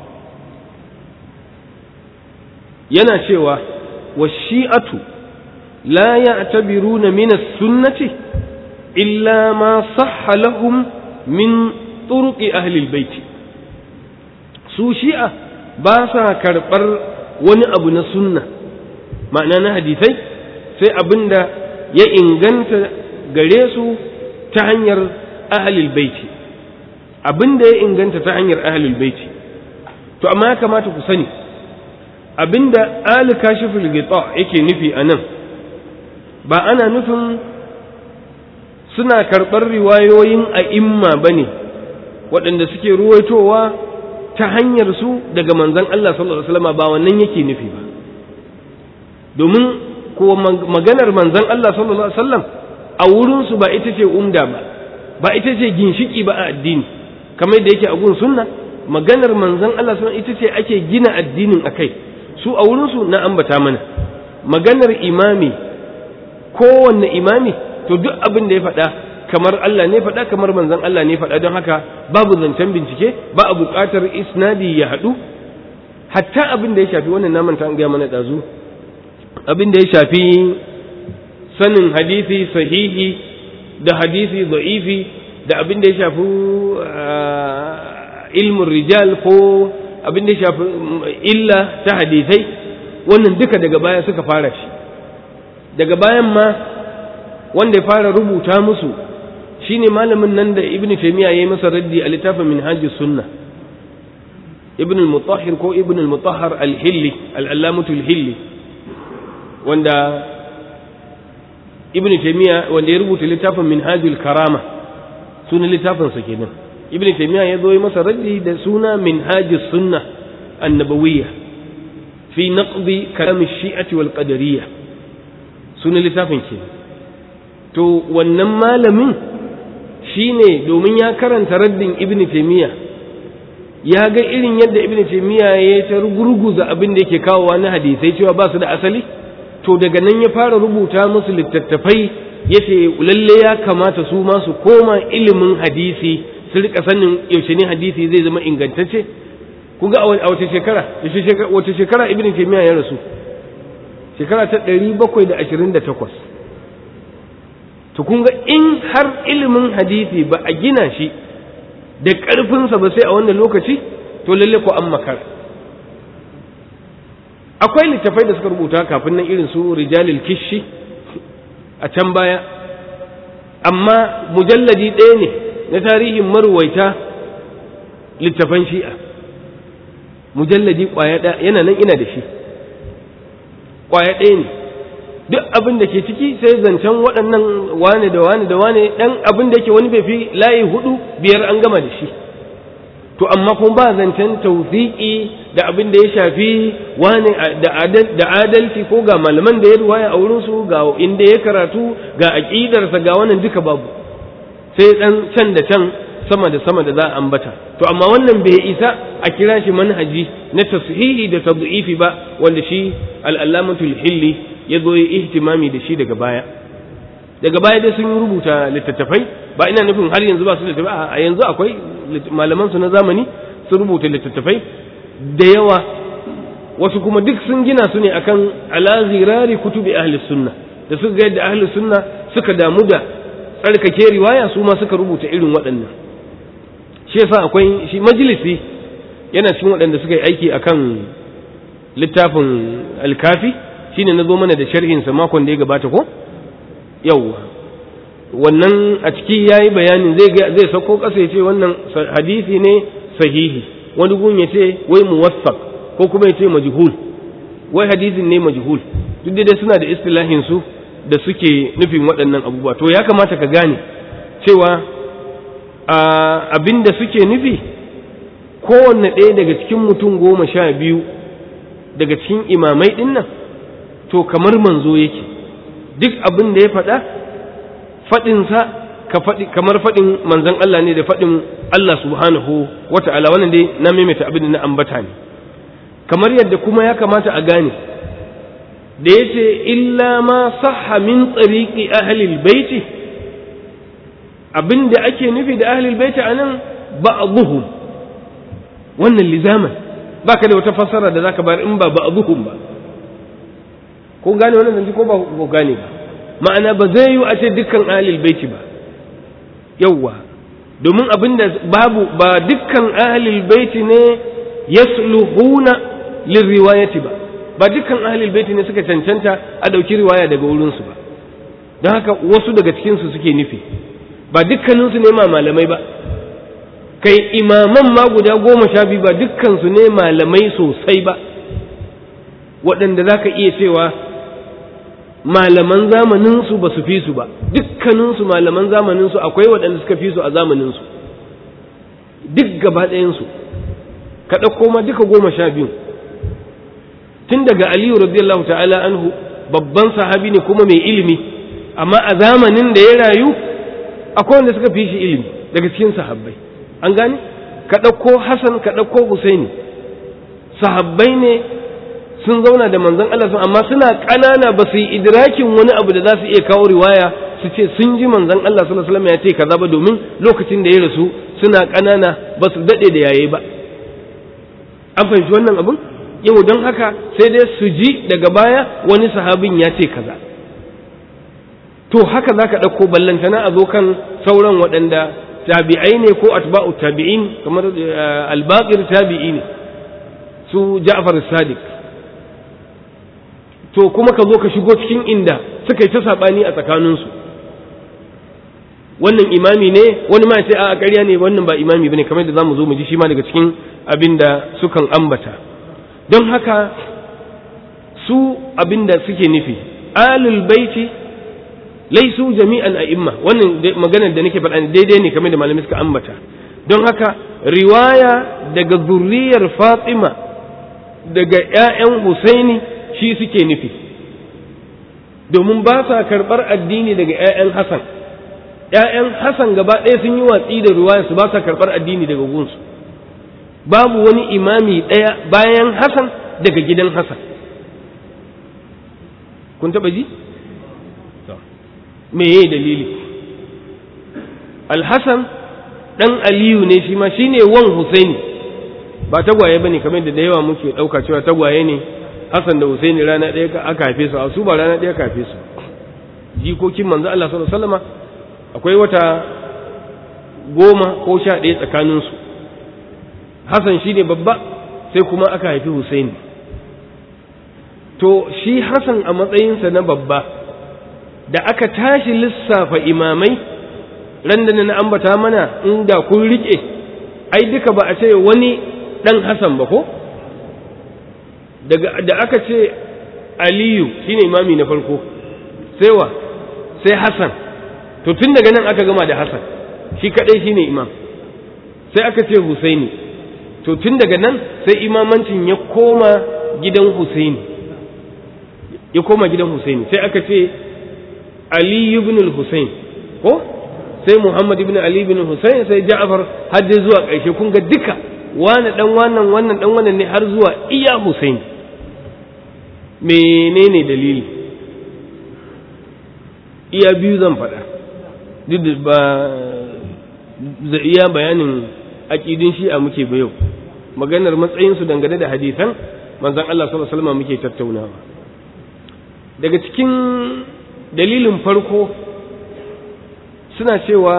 yana cewa wa shi'atu la ya'tabiruna min as-sunnati illa ma sahha lahum min turuqi ahli al-bait su shi'a ba sa karɓar wani abu na sunna ma'ana na hadisai sai abin da ya inganta gare su ta hanyar ahalil baiti abin da ya inganta ta hanyar ahalil baiti to amma ya kamata ku sani abin da ali kashiful gita yake nufi a nan ba ana nufin suna karɓar riwayoyin a'imma ba ne waɗanda suke ruwaitowa ta hanyar su daga manzon Allah sallallahu alaihi wasallam ba wannan yake nufi ba domin ko maganar manzon Allah sallallahu alaihi wasallam a wurin su ba ita ce umda ba ba ita ce ginshiki ba a addini kamar da yake a gun sunna maganar manzon Allah sallallahu ita ce ake gina addinin akai su a wurin su na ambata mana maganar imami kowanne imami to duk abin da ya faɗa kamar Allah ne faɗa kamar manzon Allah ne faɗa don haka babu zancen bincike ba a buƙatar isnadi ya haɗu hatta abin da ya shafi wannan naman ta an gaya mana ɗazu abin da ya shafi sanin hadisi sahihi da hadisi da'ifi da abin da ya shafi ilmin rijal ko abin da ya shafi illa ta hadisai wannan duka daga baya suka fara shi daga bayan ma wanda ya fara rubuta musu shine malamin nan da ibn taymiya yayi masa raddi a littafin minhajus sunna ibn al-mutahhir ko ibn al-mutahhar al-hilli al-allamatu al-hilli wanda ibn taymiya wanda ya rubuta littafin minhajul karama sunan littafin sa kenan ibn taymiya ya zo yi masa raddi da suna minhajus sunna annabawiyya fi naqdi kalam ash-shi'ati wal qadariyya sunan littafin kenan to wannan malamin shine domin ya karanta raddin ibn taymiya ya ga irin yadda ibn taymiya ya ta gurguza abin da yake kawowa na hadisai cewa ba su da asali to daga nan ya fara rubuta musu littattafai yace lalle ya kamata su ma su koma ilimin hadisi su rika sanin yaushe ne hadisi zai zama ingantacce kun ga a wace shekara wace shekara ibn taymiya ya rasu shekara ta 728 to kun ga in har ilimin hadisi ba a gina shi da ƙarfinsa ba sai a wannan lokaci to lalle ko an makara akwai littafai da suka rubuta kafin nan irin su rijalil kishi a can baya amma mujalladi ɗaya ne na tarihin maruwaita littafan shi'a mujalladi ƙwaya ɗaya yana nan ina da shi ƙwaya ɗaya ne duk abin da ke ciki sai zancen waɗannan wane da wane da wane ɗan abin da yake wani bai fi layi hudu biyar an gama da shi to amma kuma ba zancen tawziki da abin da ya shafi wane da adalci ko ga malaman da ya ruwaya a wurinsu ga inda ya karatu ga aƙidarsa ga wannan duka babu sai ɗan can da can sama da sama da za a ambata to amma wannan bai isa a kira shi manhaji na tashihi da tad'ifi ba wanda shi al-allamatul hilli ya zo ya ihtimami da shi daga baya daga baya dai sun rubuta littattafai ba ina nufin har yanzu ba su littattafai a yanzu akwai malaman su na zamani sun rubuta littattafai da yawa wasu kuma duk sun gina su ne akan ala zirari kutubi ahli sunna da suka ga yadda ahli sunna suka damu da tsarkake riwaya su ma suka rubuta irin waɗannan shi yasa akwai shi majalisi yana cikin waɗanda suka yi aiki akan littafin alkafi shine na zo mana da sharhinsa makon da ya gabata ko yawwa wannan a ciki ya yi bayanin zai zai sauko ƙasa ya ce wannan hadisi ne sahihi wani gun ya ce wai muwaffaq ko kuma ya ce majhul wai hadisin ne majhul duk dai suna da istilahin su da suke nufin waɗannan abubuwa to ya kamata ka gane cewa abin da suke nufi kowanne ɗaya daga cikin mutum goma sha biyu daga cikin imamai ɗin nan to kamar manzo yake duk abin da ya faɗa faɗinsa kamar faɗin manzon Allah ne da faɗin Allah subhanahu wa ta'ala wannan dai na maimaita abin da na ambata ne kamar yadda kuma ya kamata a gane da ya ce illa ma sahha min tsariƙi ahlil baiti abin da ake nufi da ahlil baiti a nan ba'dhuhum wannan lizaman baka da wata fassara da zaka bayar in ba ba'dhuhum ba ko gane wannan zance ko ba ko gane ba ma'ana ba zai yi a ce dukkan ahlul baiti ba yawwa domin abinda babu ba dukkan ahlul baiti ne yasluhuna lirriwayati ba ba dukkan ahlul baiti ne suka cancanta a dauki riwaya daga wurin su ba don haka wasu daga cikin su suke nufi ba dukkanin su ne ma malamai ba kai imaman ma guda goma sha biyu ba dukkan su ne malamai sosai ba waɗanda za ka iya cewa malaman zamaninsu ba su fi su ba dukkaninsu malaman zamaninsu akwai waɗanda suka fi su a zamaninsu duk gaba ɗayansu ka ɗauko ma duka goma sha biyu tun daga aliyu radiyallahu ta'ala anhu babban sahabi ne kuma mai ilimi amma a zamanin da ya rayu akwai wanda suka fi shi ilimi daga cikin sahabbai an gane ka ɗauko hassan ka ɗauko husaini sahabbai ne sun zauna da manzon Allah sun amma suna ƙanana ba su yi idrakin wani abu da za su iya kawo riwaya su ce sun ji manzon Allah sallallahu alaihi wasallam ya ce kaza ba domin lokacin da ya rasu suna ƙanana ba su dade da yaye ba an fahimci wannan abun yau don haka sai dai su ji daga baya wani sahabin ya ce kaza to haka za ka ɗauko ballantana a zo kan sauran waɗanda tabi'ai ne ko atba'u tabi'in kamar albaqir tabi'i ne su ja'far sadiq to kuma ka zo ka shigo cikin inda suka yi ta saɓani a tsakaninsu wannan imami ne wani ma ce a ƙarya ne wannan ba imami bane kamar da zamu zo mu ji shi ma daga cikin abin da sukan ambata don haka su abin da suke nufi alul baiti laisu jami'an a'imma wannan maganar da nake faɗa daidai ne kamar da malamai suka ambata don haka riwaya daga zurriyar Fatima daga ƴaƴan Husaini shi suke nufi domin ba sa karɓar addini daga ƴaƴan Hassan ƴaƴan Hassan gaba ɗaya sun yi watsi da riwaya su ba sa karɓar addini daga gunsu babu wani imami ɗaya bayan Hassan daga gidan Hassan kun taɓa ji? me ye dalili alhassan ɗan aliyu ne shi ma shi ne wan husaini ba tagwaye ba ne kamar da da yawa muke ɗauka cewa tagwaye ne hassan da husaini rana ɗaya aka haife su a su ba rana ɗaya aka haife su jikokin manzo Allah sallallahu alaihi wasallama akwai wata goma ko sha ɗaya tsakaninsu hassan shi ne babba sai kuma aka haifi husaini to shi hassan a matsayinsa na babba da aka tashi lissafa imamai ran da na ambata mana inda kun rike ai duka ba a ce wani dan Hassan ba ko daga da aka ce Aliyu shine imami na farko sai wa sai Hassan to tun daga nan aka gama da Hassan shi kadai shine imam sai aka ce Husaini to tun daga nan sai imamancin ya koma gidan Husaini ya koma gidan Husaini sai aka ce Ali ibn al-Husayn ko sai Muhammad ibn Ali ibn Husayn sai Ja'far har dai zuwa ƙarshe kun ga duka wani dan wannan wannan dan wannan ne har zuwa iya Husayn menene dalili iya biyu zan faɗa duk da ba iya bayanin aƙidin shi'a muke ba yau maganar matsayinsu dangane da hadisan manzon Allah sallallahu alaihi wasallam muke tattaunawa daga cikin dalilin farko suna cewa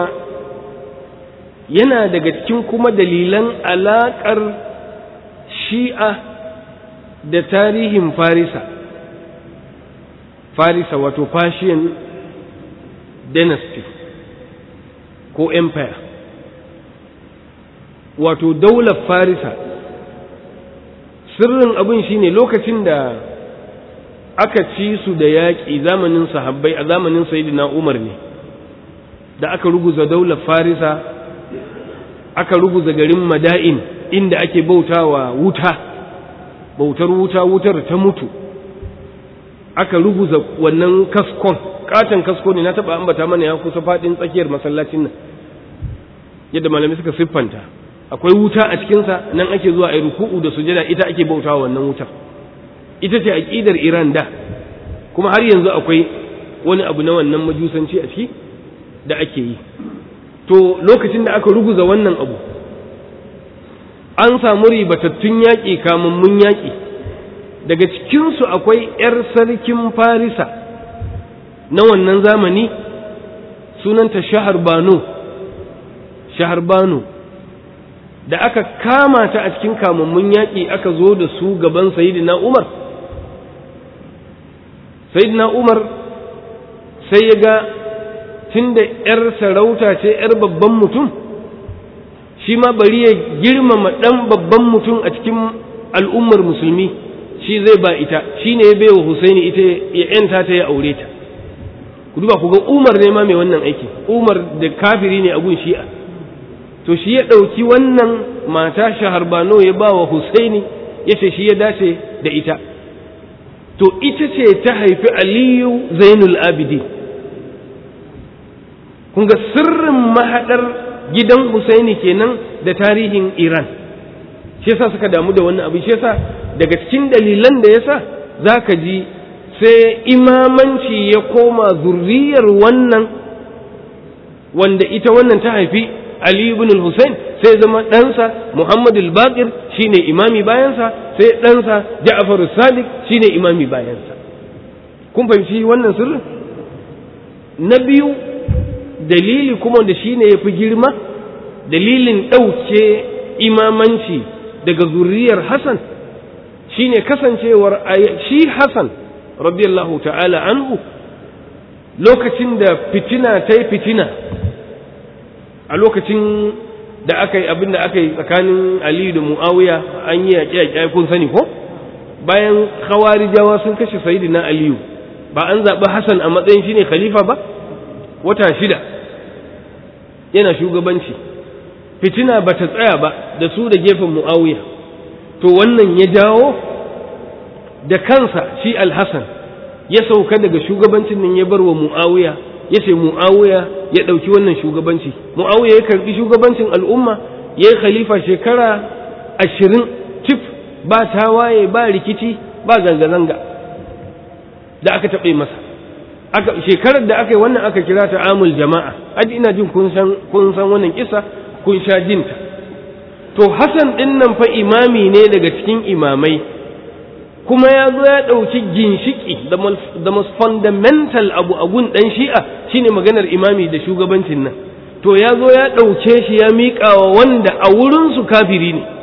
yana daga cikin kuma dalilan alaƙar shi'a da tarihin farisa farisa wato Persian dynasty ko empire wato daular farisa sirrin abin shine lokacin da aka ci su da yaƙi zamanin sahabbai a zamanin sayyidina Umar ne da aka ruguza daular Farisa aka ruguza garin Mada'in inda ake bautawa wuta bautar wuta wutar ta mutu aka ruguza wannan kaskon katon kasko ne na taba ambata mana ya kusa fadin tsakiyar masallacin nan yadda malamai suka siffanta akwai wuta a cikinsa nan ake zuwa a yi ruku'u da sujada ita ake bautawa wannan wutar ita ce aƙidar Iran da kuma har yanzu akwai wani abu na wannan majusanci a ciki da ake yi to lokacin da aka ruguza wannan abu an samu ribatattun yaƙi kamammun yaƙi daga cikinsu akwai 'yar sarkin farisa na wannan zamani sunanta shahar bano shahar bano da aka kama ta a cikin kamammun yaƙi aka zo da su gaban sayidina umar sayyidina umar sai ya ga tunda yar sarauta ce yar babban mutum shi ma bari ya girmama ɗan babban mutum a cikin al'ummar musulmi shi zai ba ita shi ne ya baiwa husaini ita ya yanta ta ya aure ta ku duba ku ga umar ne ma mai wannan aiki umar da kafiri ne a gun shi'a to shi ya ɗauki wannan mata shaharbano ya ba wa husaini ya ce shi ya dace da ita to ita ce ta haifi aliyu zainul abidi kun ga sirrin mahaɗar gidan husaini kenan da tarihin iran shi yasa suka damu da wannan abu shi yasa daga cikin dalilan da yasa za ka ji sai imamanci ya koma zurriyar wannan wanda ita wannan ta haifi Ali ibn al-Husayn sai zama ɗansa Muhammad al-Baqir shine imami bayansa sai ɗansa Ja'far Sadiq shine imami bayansa kun fahimci wannan sirrin na biyu dalili kuma da shine yafi girma dalilin ɗauke imamanci daga zuriyar Hassan shine kasancewar shi Hassan radiyallahu ta'ala anhu lokacin da fitina ta yi fitina a lokacin da aka yi abin da aka yi tsakanin aliyu da mu'awiya an yi yaƙi yaƙi kun sani ko bayan khawarijawa sun kashe sayidina aliyu ba an zaɓi hassan a matsayin shine khalifa ba wata shida yana shugabanci fitina ba ta tsaya ba da su da gefen mu'awiya to wannan ya jawo da kansa shi alhassan ya sauka daga shugabancin nan ya bar wa mu'awiya ya ce mu'awiya ya ɗauki wannan shugabanci mu'awiya ya karɓi shugabancin al'umma ya yi khalifa shekara ashirin cif ba tawaye ba rikici ba zanga-zanga da aka taɓe masa aka shekarar da aka yi wannan aka kira ta amul jama'a aji ina jin kun san kun san wannan kisa kun sha jinta to hasan ɗin nan fa imami ne daga cikin imamai kuma ya zo ya ɗauki ginshiki da most fundamental abu a gun ɗan shi'a shine maganar imami da shugabancin nan to ya zo ya ɗauke shi ya miƙa wa wanda a wurinsu kafiri ne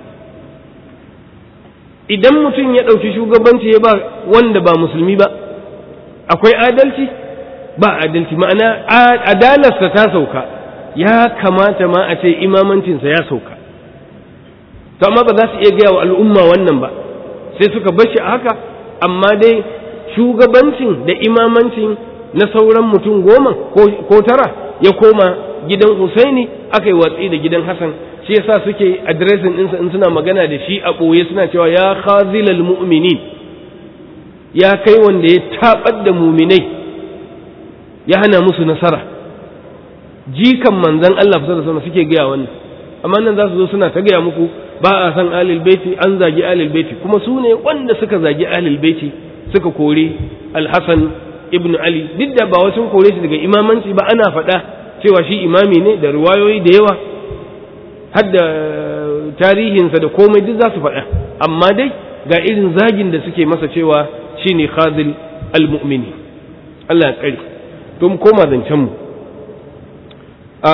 idan mutum ya ɗauki shugabanci ya ba wanda ba musulmi ba akwai adalci ba adalci ma'ana adalarsa ta sauka ya kamata ma a ce imamancinsa ya sauka to amma ba za su iya gaya wa al'umma wannan ba sai suka bashi a haka amma dai shugabancin da imamancin na sauran mutum goma ko tara ya koma gidan Husaini aka yi watsi da gidan Hassan shi yasa suke adiresin ɗinsa in suna magana da shi a ɓoye suna cewa ya khazilal mu'minin ya kai wanda ya taɓar da muminai ya hana musu nasara jikan manzan Allah fasa da suke gaya wannan amma nan za su zo suna ta gaya muku ba a san alil baiti an zagi alil baiti kuma su ne wanda suka zagi alil baiti suka kore alhassan ibn ali duk da ba wasu kore shi daga imamanci ba ana faɗa cewa shi imami ne da riwayoyi da yawa har da tarihinsa da komai duk za su faɗa amma dai ga irin zagin da suke masa cewa shine khazil almu'mini Allah ya tsare to mu koma zancen mu a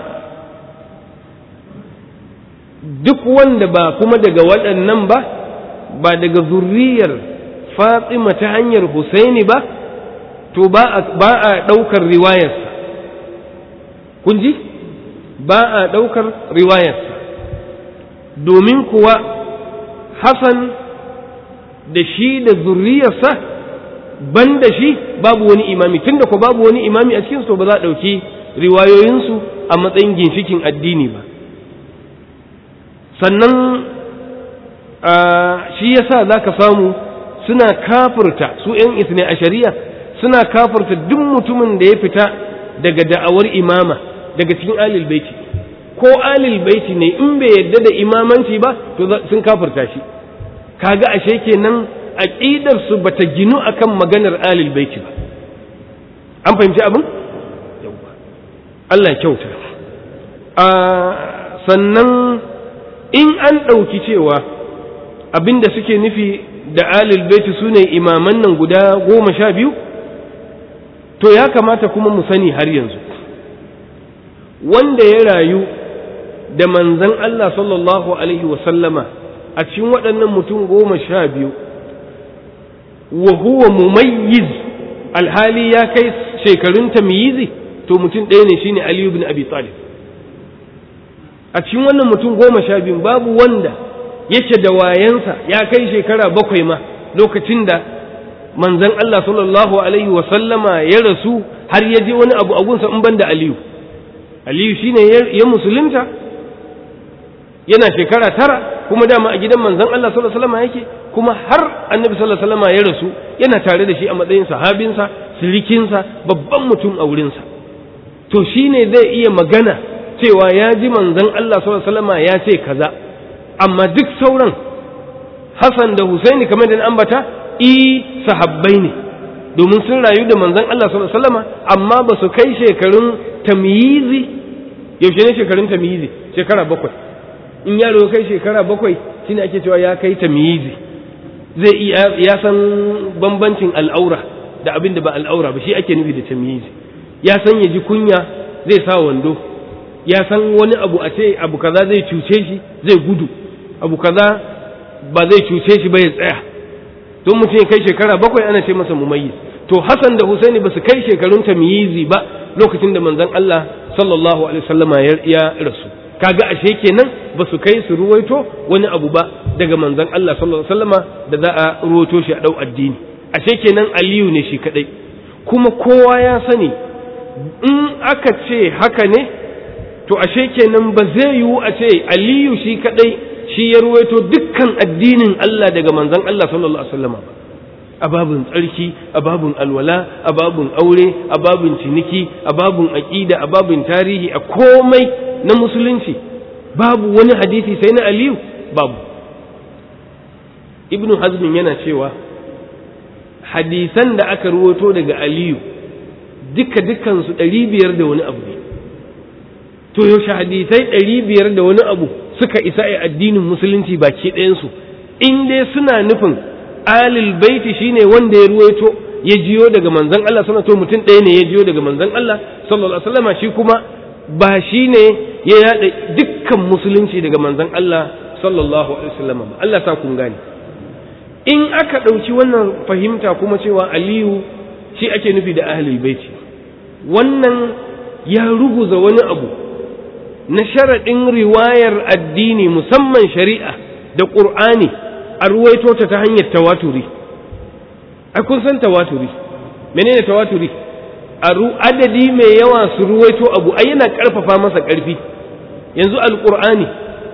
duk wanda ba kuma daga waɗannan ba ba daga zurriyar fatima ta hanyar husaini ba to ba a ɗaukar riwayarsa kun ji ba a ɗaukar riwayarsa domin kuwa Hassan da shi da zurriyarsa ban da shi babu wani imami tunda ko babu wani imami a cikinsu to ba za a ɗauki riwayoyinsu a matsayin ginshikin addini ba sannan shi yasa za ka samu suna kafirta su ‘yan isne a shari'a suna kafirta duk mutumin da ya fita daga da'awar imama daga cikin alil baiti ko alil baiti ne in bai yadda da imamanci ba to sun kafirta shi kaga ashe kenan aqidar su bata ginu akan maganar alil baiti ba an fahimci abin Allah ya kyauta a sannan in an ɗauki cewa abinda suke nufi da alil baiti su ne imaman nan guda goma sha biyu to ya kamata kuma mu sani har yanzu wanda ya rayu da manzan Allah sallallahu Alaihi wasallama a cikin waɗannan mutum goma sha biyu wa huwa mumayyiz alhali ya kai shekarun tamyizi to mutum ɗaya ne shine Aliyu bin Abi Talib a cikin wannan mutum goma sha biyu babu wanda yake da wayansa ya kai shekara bakwai ma lokacin da manzan Allah sallallahu Alaihi wasallama ya rasu har ya je wani abu agunsa in ban da Aliyu Aliyu shine ya musulunta yana shekara tara kuma dama a gidan manzon Allah sallallahu alaihi wasallam yake kuma har annabi sallallahu alaihi wasallam ya rasu yana tare da shi a matsayin sahabinsa sirikinsa babban mutum a wurinsa to shine zai iya magana cewa ya ji manzon Allah sallallahu alaihi wasallam ya ce kaza amma duk sauran Hassan da Husaini kamar da ambata i sahabbai ne domin sun rayu da manzon Allah sallallahu alaihi wasallam amma ba su kai shekarun tamyizi yaushe ne shekarun tamyizi shekara bakwai in yaro kai shekara bakwai shine ake cewa ya kai tamyizi zai iya ya san bambancin al'aura da abin da ba al'aura ba shi ake nufi da tamyizi ya san ya ji kunya zai sa wando ya san wani abu a ce abu kaza zai cuce shi zai gudu abu kaza ba zai cuce shi ba ya tsaya don mutum ya kai shekara bakwai ana ce masa mumayyiz to Hassan da Husaini ba su kai shekarun tamyizi ba lokacin da manzon Allah sallallahu alaihi wasallama ya rasu kaga ashe kenan ba su kai su ruwaito wani abu ba daga manzon Allah sallallahu alaihi wasallama da za a ruwaito shi a dau addini ashe kenan Aliyu ne shi kadai kuma kowa ya sani in aka ce haka ne to ashe kenan ba zai yiwu a ce Aliyu shi kadai shi ya ruwaito dukkan addinin Allah daga manzon Allah sallallahu alaihi wasallama ba a babin tsarki a babin alwala a babin aure a babin ciniki a babin aƙida a babin tarihi a komai na musulunci babu wani hadisi sai na aliyu babu ibnu hazmin yana cewa hadisan da aka ruwato daga aliyu duka dukansu ɗari biyar da wani abu ne to yaushe hadisai ɗari biyar da wani abu suka isa a addinin musulunci baki ɗayansu in dai suna nufin alil baiti shine wanda ya ruwaito ya jiyo daga manzon Allah sallallahu alaihi mutum ɗaya ne ya jiyo daga manzon Allah sallallahu alaihi wasallam shi kuma ba shine ya yada dukkan musulunci daga manzon Allah sallallahu alaihi wasallam ba Allah sa kun gane in aka ɗauki wannan fahimta kuma cewa Aliyu shi ake nufi da ahlul baiti wannan ya ruguza wani abu na sharaɗin riwayar addini musamman shari'a da ƙur'ani a ruwaito ta ta hanyar tawaturi a kun san tawaturi menene tawaturi a adadi mai yawa su ruwaito abu ai yana karfafa masa karfi yanzu alqur'ani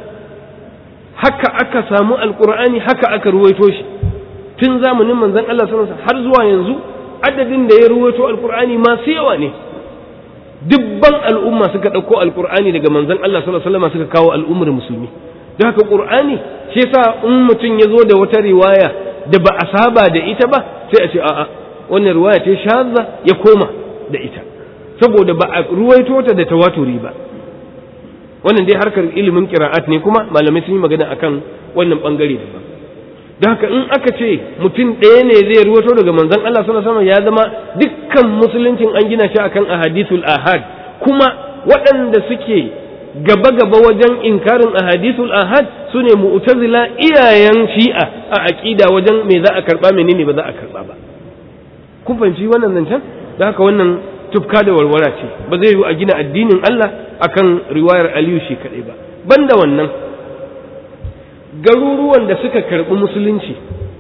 haka aka samu alqur'ani haka aka ruwaito shi tun zamanin manzon Allah sallallahu alaihi har zuwa yanzu adadin da ya ruwaito alqur'ani masu yawa ne dubban al'umma suka ɗauko alqur'ani daga manzon Allah sallallahu alaihi wasallam suka kawo al'ummar musulmi don haka ƙur'ani shi yasa in mutum ya zo da wata riwaya da ba a saba da ita ba sai a ce a'a wannan riwaya ce shazza ya koma da ita saboda ba a ruwaito ta da tawaturi ba wannan dai harkar ilimin qira'at ne kuma malamai sun yi magana akan wannan bangare da ba don haka in aka ce mutum ɗaya ne zai ruwaito daga manzon Allah sallallahu alaihi wasallam ya zama dukkan musuluncin an gina shi akan ahadithul ahad kuma waɗanda suke gaba-gaba wajen inkarin ahadithul ahad su ne mu'tazila iyayen shi'a a aƙida wajen me za a karɓa menene ba za a karɓa ba kun fahimci wannan zancen da haka wannan tufka da warwara ce ba zai yi a gina addinin Allah akan riwayar Aliyu shi kaɗai ba banda wannan garuruwan da suka karɓi musulunci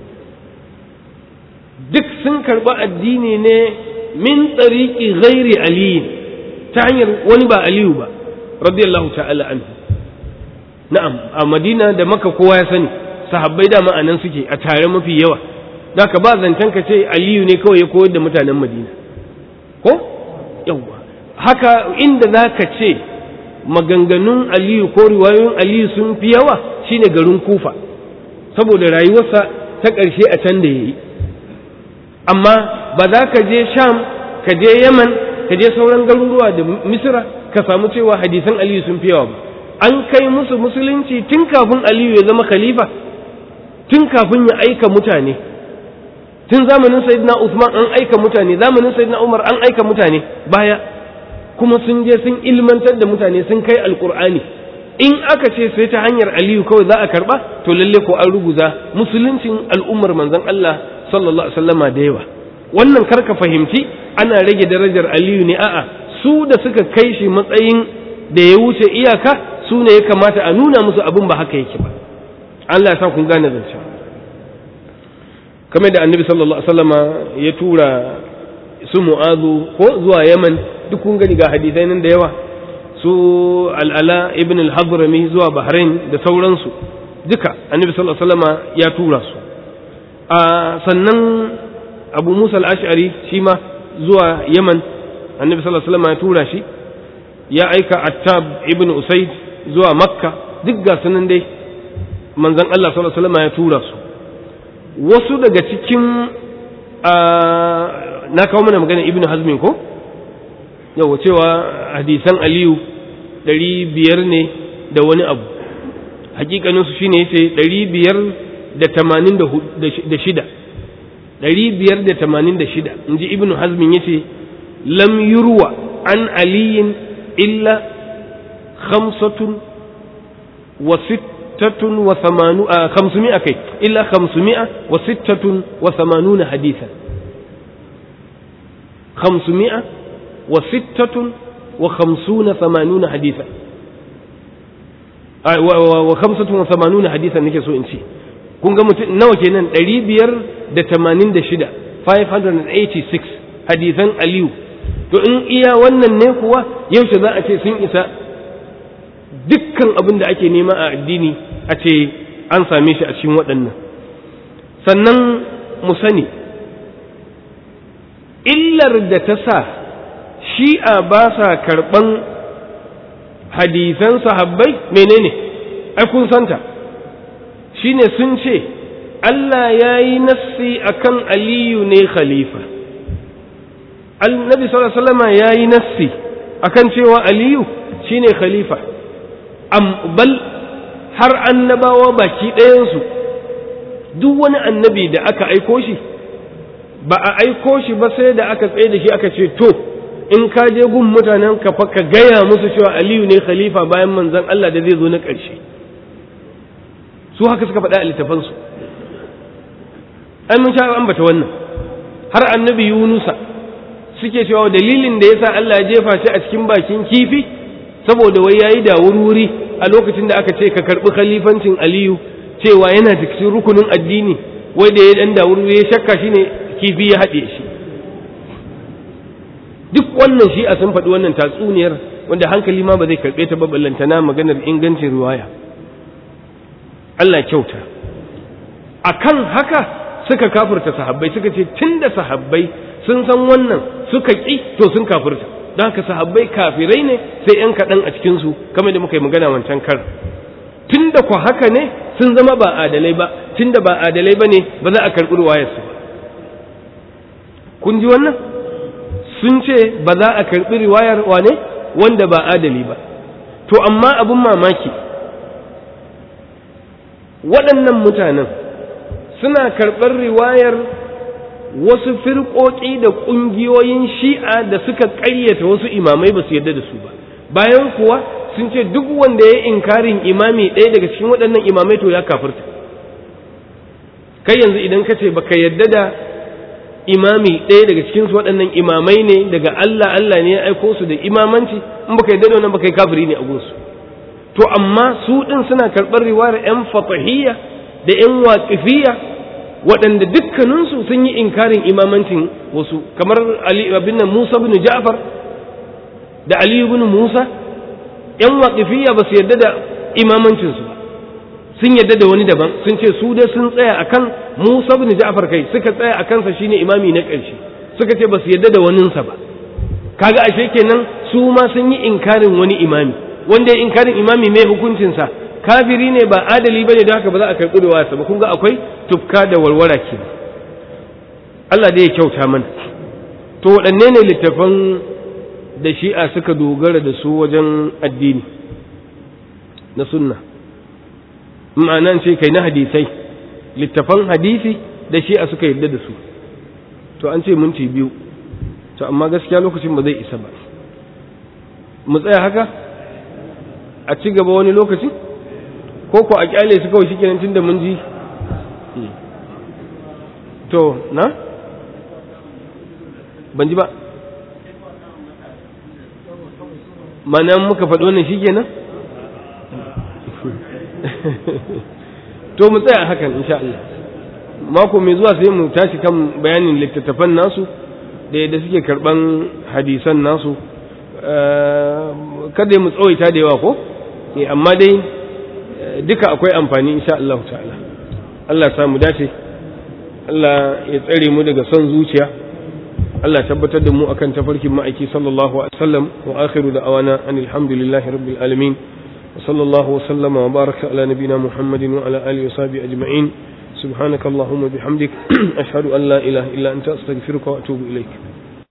duk sun karɓi addini ne min tsariki ghairi aliyin ta hanyar wani ba aliyu ba radiyallahu ta'ala anhu na'am a madina da maka kowa ya sani sahabbai da ma'anan suke a tare mafi yawa da ka ba zancen ka ce aliyu ne kawai ya koyar da mutanen madina ko yawwa haka inda za ka ce maganganun aliyu ko riwayoyin aliyu sun fi yawa shine garin kufa saboda rayuwarsa ta ƙarshe a can da ya yi amma ba za ka je sham ka je yaman ka je sauran garuruwa da misira ka samu cewa hadisan aliyu sun fi yawa ba an kai musu musulunci tun kafin aliyu ya zama khalifa tun kafin ya aika mutane tun zamanin sayyidina usman an aika mutane zamanin sayyidina umar an aika mutane baya kuma sun je sun ilmantar da mutane sun kai alkur'ani in aka ce sai ta hanyar aliyu kawai za a karba to lalle ko an ruguza musuluncin al'ummar manzon Allah sallallahu alaihi wasallama da yawa wannan karka fahimci ana rage darajar aliyu ne a'a su da suka kai shi matsayin da ya wuce iyaka su ne ya kamata a nuna musu abin ba haka yake ba Allah ya sa kun gane zance kamar da annabi sallallahu alaihi wasallama ya tura su mu'azu ko zuwa yaman duk kun gani ga hadisai nan da yawa su al'ala ibn al-hadrami zuwa bahrain da sauransu duka annabi sallallahu alaihi wasallama ya tura su a sannan abu musa al-ash'ari shi ma zuwa yaman annabi sallallahu alaihi wasallama ya tura shi ya aika attab ibn usaid zuwa makka duk ga sunan dai manzon Allah sallallahu alaihi wasallama ya tura su wasu daga cikin na kawo mana magana ibn hazmin ko yau cewa hadisan aliyu ɗari biyar ne da wani abu hakikanin su shine yace 586 586 inji ibnu hazmin yace lam yurwa an aliyin illa khamsatun wa sittatun wa thamanu a khamsumi'a kai illa khamsumi'a wa sittatun wa thamanuna hadithan khamsumi'a wa sittatun wa khamsuna thamanuna hadithan wa khamsatun wa thamanuna hadithan nake so in ce kun ga mutum nawa kenan ɗari biyar da tamanin da shida 586 hadithan aliyu to in iya wannan ne kuwa yaushe za a ce sun isa dukkan abin da ake nema a addini a ce an same shi a cikin waɗannan sannan mu sani illar da ta sa shi'a ba sa karɓan hadisan sahabbai menene ai kun santa shine sun ce Allah ya yi nassi akan aliyu ne khalifa annabi sallallahu alaihi wasallam ya yi nassi akan cewa aliyu shine khalifa am bal har annabawa baki ɗayansu duk wani annabi da aka aiko shi ba a aiko shi ba sai da aka tsaye da shi aka ce to in ka je gun mutanen ka fa ka gaya musu cewa aliyu ne khalifa bayan manzon Allah da zai zo na ƙarshe su haka suka faɗa a littafansu ai mun sha ambata wannan har annabi yunusa suke cewa dalilin da yasa Allah ya jefa shi a cikin bakin kifi saboda wai yayi da wuri a lokacin da aka ce ka karbi khalifancin aliyu cewa yana cikin rukunin addini wai da ya dan da wuri ya shakka shine kifi ya haɗe shi duk wannan shi a sun faɗi wannan tatsuniyar wanda hankali ma ba zai karɓe ta ba ballantana maganar ingancin riwaya Allah kyauta akan haka suka kafirta sahabbai suka ce tunda sahabbai sun san wannan suka ƙi to sun kafirta don haka sahabbai kafirai ne sai ‘yan kaɗan a cikinsu kamar da muka yi magana wancan kar tunda ku haka ne sun zama ba adalai ba tunda ba adalai ba ne ba za a karɓi ruwayarsu ba kun ji wannan sun ce ba za a karɓi riwayar wane wanda ba adali ba to amma abin mamaki waɗannan mutanen suna karɓar riwayar wasu firƙoƙi da ƙungiyoyin shi'a da suka ƙaryata wasu imamai ba su yarda da su ba bayan kuwa sun ce duk wanda ya inkarin imami ɗaya daga cikin waɗannan imamai to ya kafirta kai yanzu idan ka ce baka yarda da imami ɗaya daga cikin su waɗannan imamai ne daga Allah Allah ne ya aiko su da imamanci in baka yarda da wannan baka yi kafiri ne a gunsu to amma su ɗin suna karɓar riwayar 'yan fatahiyya da 'yan waƙifiyya waɗanda dukkaninsu sun yi inkarin imamancin wasu kamar Ali bin Musa bin Ja'far da Ali bin Musa 'yan waƙifiyya ba su yarda da imamancinsu ba sun yarda da wani daban sun ce su dai sun tsaya akan Musa bin Ja'far kai suka tsaya a kansa shine imami na ƙarshe suka ce ba su yarda da waninsa ba kaga ashe kenan su ma sun yi inkarin wani imami wanda ya inkarin imami mai hukuncinsa kafiri ne ba adali bane don haka ba za a karɓi riwayarsa ba kun ga akwai tufka da warwara ke Allah dai ya kyauta mana to waɗanne ne littafan da shi'a suka dogara da su wajen addini na sunna ma'anan ce kai na hadisai littafan hadisi da shi'a suka yarda da su to an ce minti biyu to amma gaskiya lokacin ba zai isa ba mu tsaya haka a ci gaba wani lokaci ko ko a kyale su kawai shikenan tun da mun ji to na ban ji ba mana muka faɗi wannan shikenan to mu tsaya hakan insha Allah mako mai zuwa sai mu tashi kan bayanin littattafan nasu da yadda suke karban hadisan nasu kada mu tsawaita da yawa ko amma dai duka akwai amfani insha Allah ta'ala Allah samu dace Allah ya tsare mu daga son zuciya Allah tabbatar da mu akan tafarkin ma'aiki sallallahu alaihi wasallam wa akhiru da awana anil hamdulillahi rabbil alamin wa sallallahu wa sallama wa baraka ala nabina muhammadin wa ala alihi wa sahbihi ajma'in subhanakallahumma bihamdik ashhadu an la ilaha illa anta astaghfiruka wa atubu ilaik